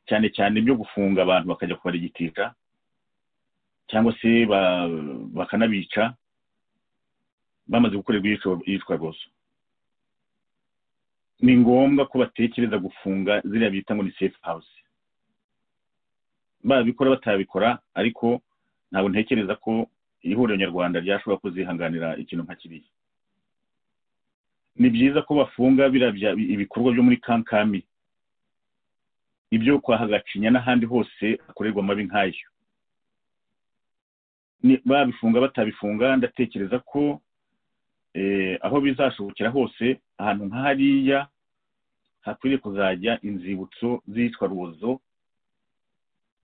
cyane cyane byo gufunga abantu bakajya kubarigitira cyangwa se bakanabica bamaze gukorerwa iyicwa rwose ni ngombwa ko batekereza gufunga ziriya bita ngo ni safe house babikora batabikora ariko ntabwo ntekereza ko ihuriro nyarwanda ryashobora kuzihanganira ikintu nka kiriya ni byiza ko bafunga birabya ibikorwa byo muri kankami ibyo kwa hagacinya n'ahandi hose hakorerwa amabi nk'ayo Ni- babifunga batabifunga ndatekereza ko eh, aho bizashobokera hose ahantu nk'ahariya hakwiriye kuzajya inzibutso z'iyitwaruzo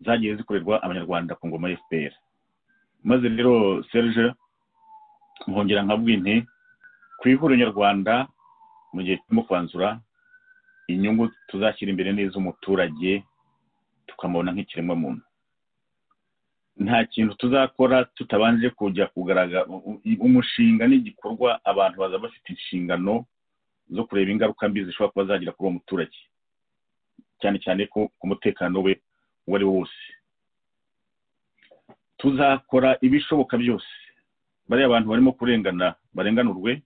zagiye zikorerwa abanyarwanda ku ngoma ya fpr maze rero serge nkongera nkabwi nti ku ihuriro nyarwanda mu gihe turimo kwanzura inyungu tuzashyira imbere n'iz'umuturage tukamubona nk'ikiremwa muntu nta kintu tuzakora tutabanje kujya kugaragaza umushinga n'igikorwa abantu baza bafite inshingano zo kureba ingaruka mbi zishobora kuba zagira kuri uwo muturage cyane cyane ko ku mutekano we uwo ari wo wose tuzakora ibishoboka byose bariya abantu barimo kurengana barenganurwe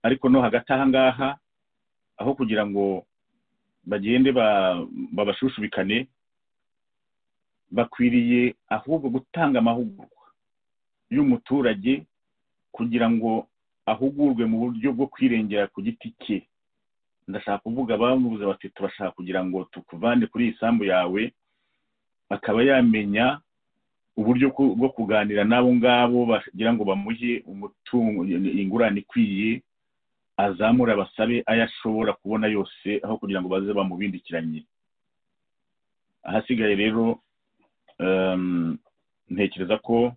ariko no hagati aha ngaha aho kugira ngo bagende ba- babashushubikane bakwiriye ahubwo gutanga amahugurwa y'umuturage kugira ngo ahugurwe mu buryo bwo kwirengera ku giti cye ndashaka kuvuga bamubuze bati turashaka kugira ngo tukuvane kuri iyi sambu yawe akaba yamenya uburyo ku- bwo kuganira n'abo ngabo bagira ngo bamuhe umutungo ingurane ikwiye azamure abasabe ayo ashobora kubona yose aho kugira ngo baze bamubindikiranye ahasigaye rero em, ntekereza ko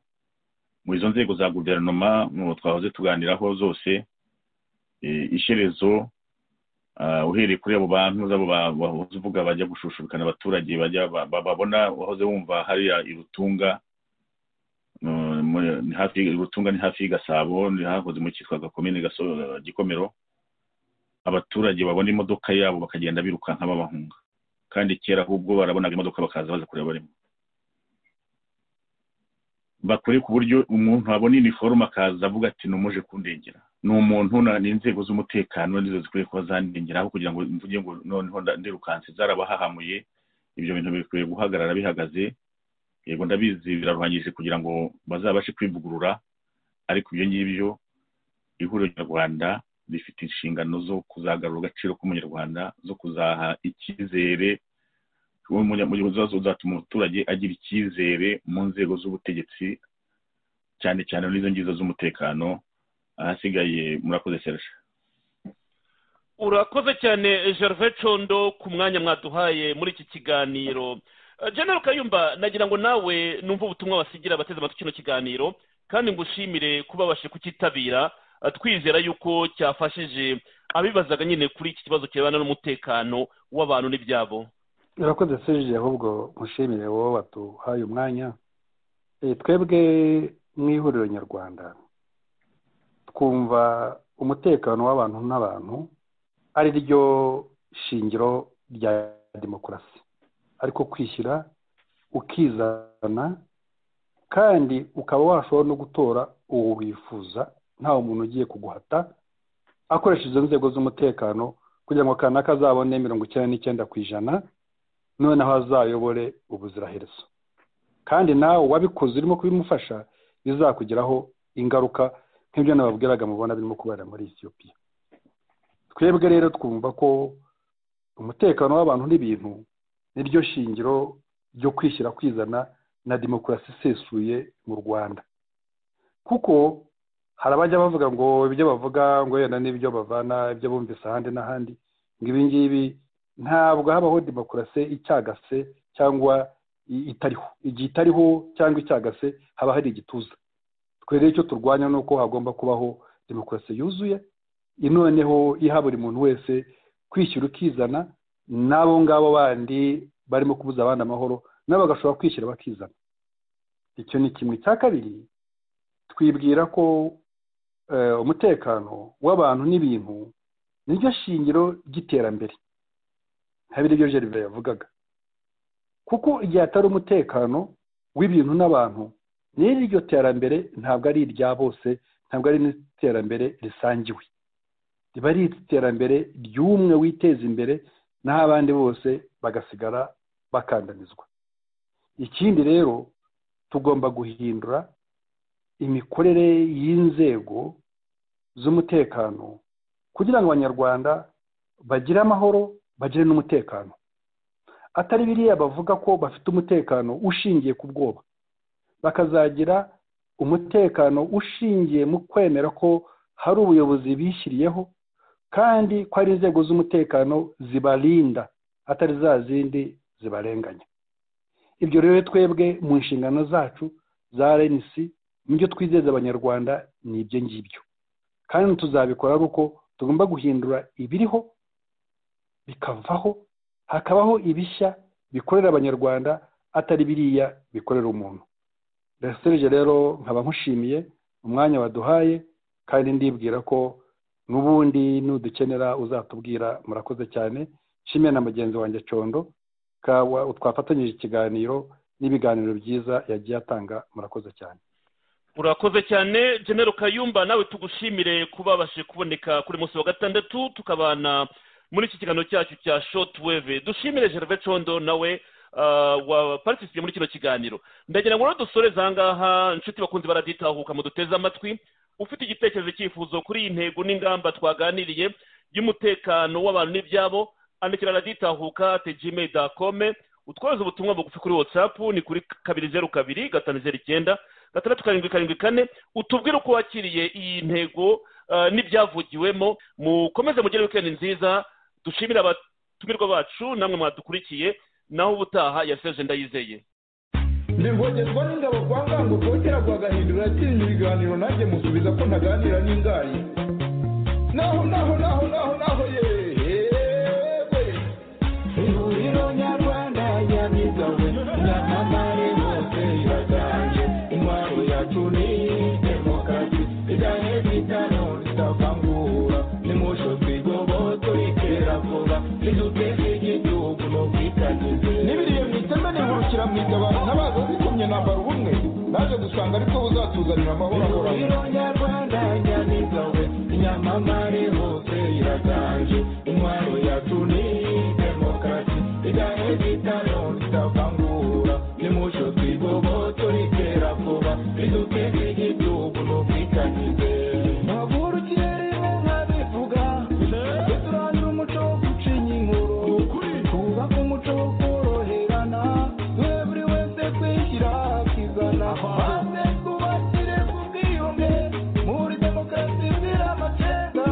mu izo nzego za guverinoma mu twahoze tuganiraho zose eh, ishyerezo ah, uhereye kuri abo bantu zabo ba- bahoze uvuga bajya gushushubikana abaturage bajya ba- ba- babona wahoze wumva hariya irutunga mm, muri- ni hafi irutunga ni hafi y'i gasabo ni hakoze mu cyitwa gakomine Gaso- gikomero abaturage babona imodoka yabo bakagenda birukanka babahunga kandi kera ahubwo barabonaga imodoka bakaza baza kureba barimo bakore ku buryo umuntu abona iniforume akaza avuga ati numuje kundengera ni umuntu na- ni inzego z'umutekano nizo zikwiye kuba zandengera aho kugira ngo mvuge ngo noneho nda- ndirukanse zarabahahamuye ibyo bintu bikwiye guhagarara bihagaze yego ndabizi biraruhanyije kugira ngo bazabashe kwivugurura ariko ibyo ngibyo ihuriro nyarwanda rifite inshingano zo kuzagarura agaciro k'umunyarwanda zo kuzaha icyizere umunya- mu gihe zo zatuma umuturage agira icyizere mu nzego z'ubutegetsi cyane cyane n'izo ngizo z'umutekano ahasigaye murakoze serge urakoze cyane gervais condo ku mwanya mwaduhaye muri iki kiganiro Eh, general kayumba nagira ngo nawe numve ubutumwa wasigira abateze amatwi kino kiganiro kandi ngushimire kuba babashije kucyitabira Eh, twizera yuko cyafashije abibazaga nyine kuri iki kibazo kirebana n'umutekano w'abantu n'ibyabo urakoze serge ahubwo mushimire wowe waduhaye umwanya Eh, twebwe mu ihuriro nyarwanda twumva umutekano w'abantu n'abantu ari ryo shingiro rya demokarasi ariko kwishyira ukizana kandi ukaba washobora no gutora uwo wifuza ntawe umuntu ugiye kuguhata akoresha izo nzego z'umutekano kugira ngo kanaka azabone mirongo icyenda n'icyenda ku ijana noneho azayobore ubuziraherezo kandi nawe wabikoze urimo kubimufasha bizakugeraho ingaruka nk'ibyo nababwiraga mubona birimo kubera muri Ethiopia twebwe rero twumva ko umutekano w'abantu n'ibintu niryo shingiro ryo kwishyira kwizana na demokarasi isesuye mu rwanda kuko hari abajya bavuga ngo ibyo bavuga ngo yenda n'ibyo bavana ibyo bumvise ahandi n'ahandi ngo ibi ngibi ntabwo habaho demokarasi icyagase cyangwa i- itariho igihe itariho cyangwa icyagase haba hari igituza twe rero icyo turwanya ni uko hagomba kubaho demokarasi yuzuye noneho iha buri muntu wese kwishyira ukizana n'abo ngabo bandi barimo kubuza abandi amahoro nabo bagashobora kwishyira bakizana icyo ni kimwe cya kabiri twibwira ko eh, umutekano w'abantu n'ibintu niryo shingiro ry'iterambere nka biriya ibyo gervais yavugaga kuko igihe atari umutekano w'ibintu n'abantu n'iryo terambere ntabwo ari irya bose ntabwo ari n'iterambere risangiwe riba ari iterambere ry'umwe witeza imbere naho abandi bose bagasigara bakandamizwa ikindi rero tugomba guhindura imikorere y'inzego z'umutekano kugira ngo abanyarwanda bagire amahoro bagire n'umutekano atari biriya bavuga ko bafite umutekano ushingiye ku bwoba bakazagira umutekano ushingiye mu kwemera ko hari ubuyobozi bishyiriyeho kandi ko ari inzego z'umutekano zibarinda atari za zindi zibarenganya ibyo rero twebwe mu nshingano zacu za rnc mu byo twizeza abanyarwanda ni ibyo ngibyo kandi tuzabikora ari uko tugomba guhindura ibiriho bikavaho hakabaho ibishya bikorera abanyarwanda atari biriya bikorera umuntu reseje rero nkaba nkushimiye umwanya waduhaye kandi ndibwira ko n'ubundi nudukenera uzatubwira murakoze cyane nshimiye na mugenzi wanjye condo twafatanyije ikiganiro n'ibiganiro byiza yagiye atanga murakoze cyane urakoze cyane genero kayumba nawe tugushimire kuba babashije kuboneka kuri munsi wa gatandatu tukabana muri iki kiganiro cyacu cya shotweve dushimire gervais condo nawe waparitisiye muri kino kiganiro ndagira ngo rero dusoreze ahangaha inshuti bakunze baraditahuka mu duteze amatwi ufite igitekerezo cyifuzo kuri iyi ntego n'ingamba twaganiriye y'umutekano w'abantu n'ibyabo andikira raditahuka ati gmail dakome utwohereza ubutumwa bugufi kuri watsapu ni kuri kabiri zeru kabiri gatanu zeru icyenda gatandatu karindwi karindwi kane utubwire uko wakiriye iyi ntego n'ibyavugiwemo mukomeze mugire wikendi nziza dushimire abatumirwa bacu namwe mwadukurikiye naho ubutaha yaseje ndayizeye ndivogerwa n'ingabo kwa ngango rwongera rwagahindura atinya ibiganiro nanjye musubiza ko ntaganira n'ingayi naho naho naho naho naho yeee ihuriro nyarwanda yabigawe nyamamare bose iraganje intwaro yacu ni demokarasi idahe bitano ritavangura nimusho twigoboto ikera vuba niduteze igihugu no kwitagize nibiriye mu iteme nihurukira mu igabana n'abaza zikumye nambara ubumwe naje gusanga ariko buzatuzanira amahoro ahoraho ihuriro nyarwanda yabigawe nyamamare hose iraganje intwaro yacu ni demokarasi idahe bitano ritavangura nimusho twigoboto ritera vuba riduteze igihugu no kwitagize mpagurukiye rero nkabivuga tujye turangira umuco wo gucinya inkuru twubake umuco wo koroherana duhe buri wese kwishyira akizana maze twubakire ku bwiyunge muri demokarasi zira amacenga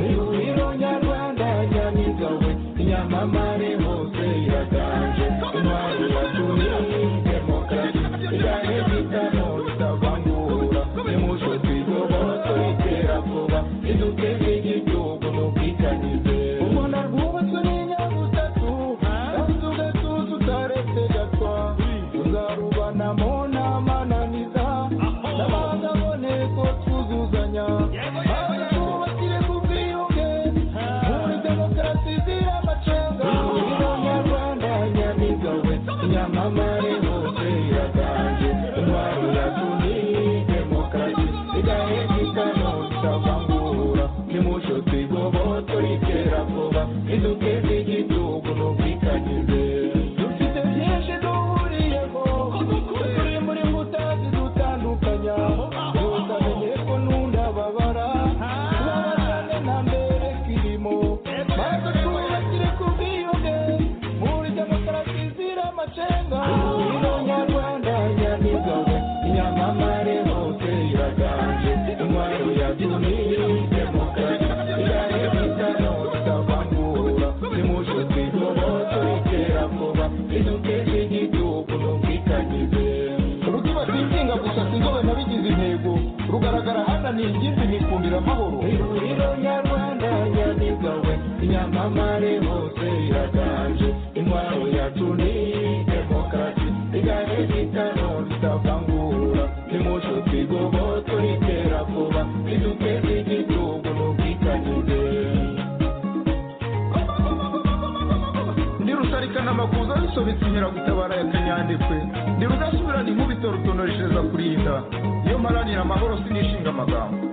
ihuriro nyarwanda ryamigawe inyamamare hose iraganje intwari yatumye demokarasi idahe bitano ritavangura nimuco twigoboto itera vuba iduteze igihugu no kwitagize ubona rwubatswe n'inyabutatu kandi ugatuza utaretse gatwa tuzarubanamo n'amananiza n'abagabone ko twuzuzanya maze twubakire ku bwiyunge muri demokarasi zira amacenga ihuriro nyarwanda nyamigawe nyamamare hose iraganje intwaro yacu ni demokarasi idahezitano itavangura nimuco twigoboto ritera vuba iduteze igihugu no kwitagize dufite byinshi duhuriyeho turi muri mbuta zidutandukanya utamenye ko n'undababara tubabazane na mbere kirimo maze twubakire ku bwiyunge muri demokarasi zira amacenga ihuriro nyarwanda nyamigawe inyamamare hose iraganje intwaro yatumye demokarasi irahe bitano itavangura nimuco twigoboto itera vuba iduteze igihugu no kwitagize rukiba singinga gusa sinzobe nabigize intego rugaragara hananiye ingimbi nikundira amahoro ihuriro nyarwanda nyamigawe inyamamare hose iraganje intwaro yacu ni demokarasi igahe bitano ritavangura nimuco twigoboto ritera vuba iduteze igihugu no kwitagize ndi rusarikana amakuza risobetse inkeragutabara ya kanyandekwe ndi rudasubirana inkubito rutonoreshereza kurinda iyo mparanira amahoro sinishinga amagambo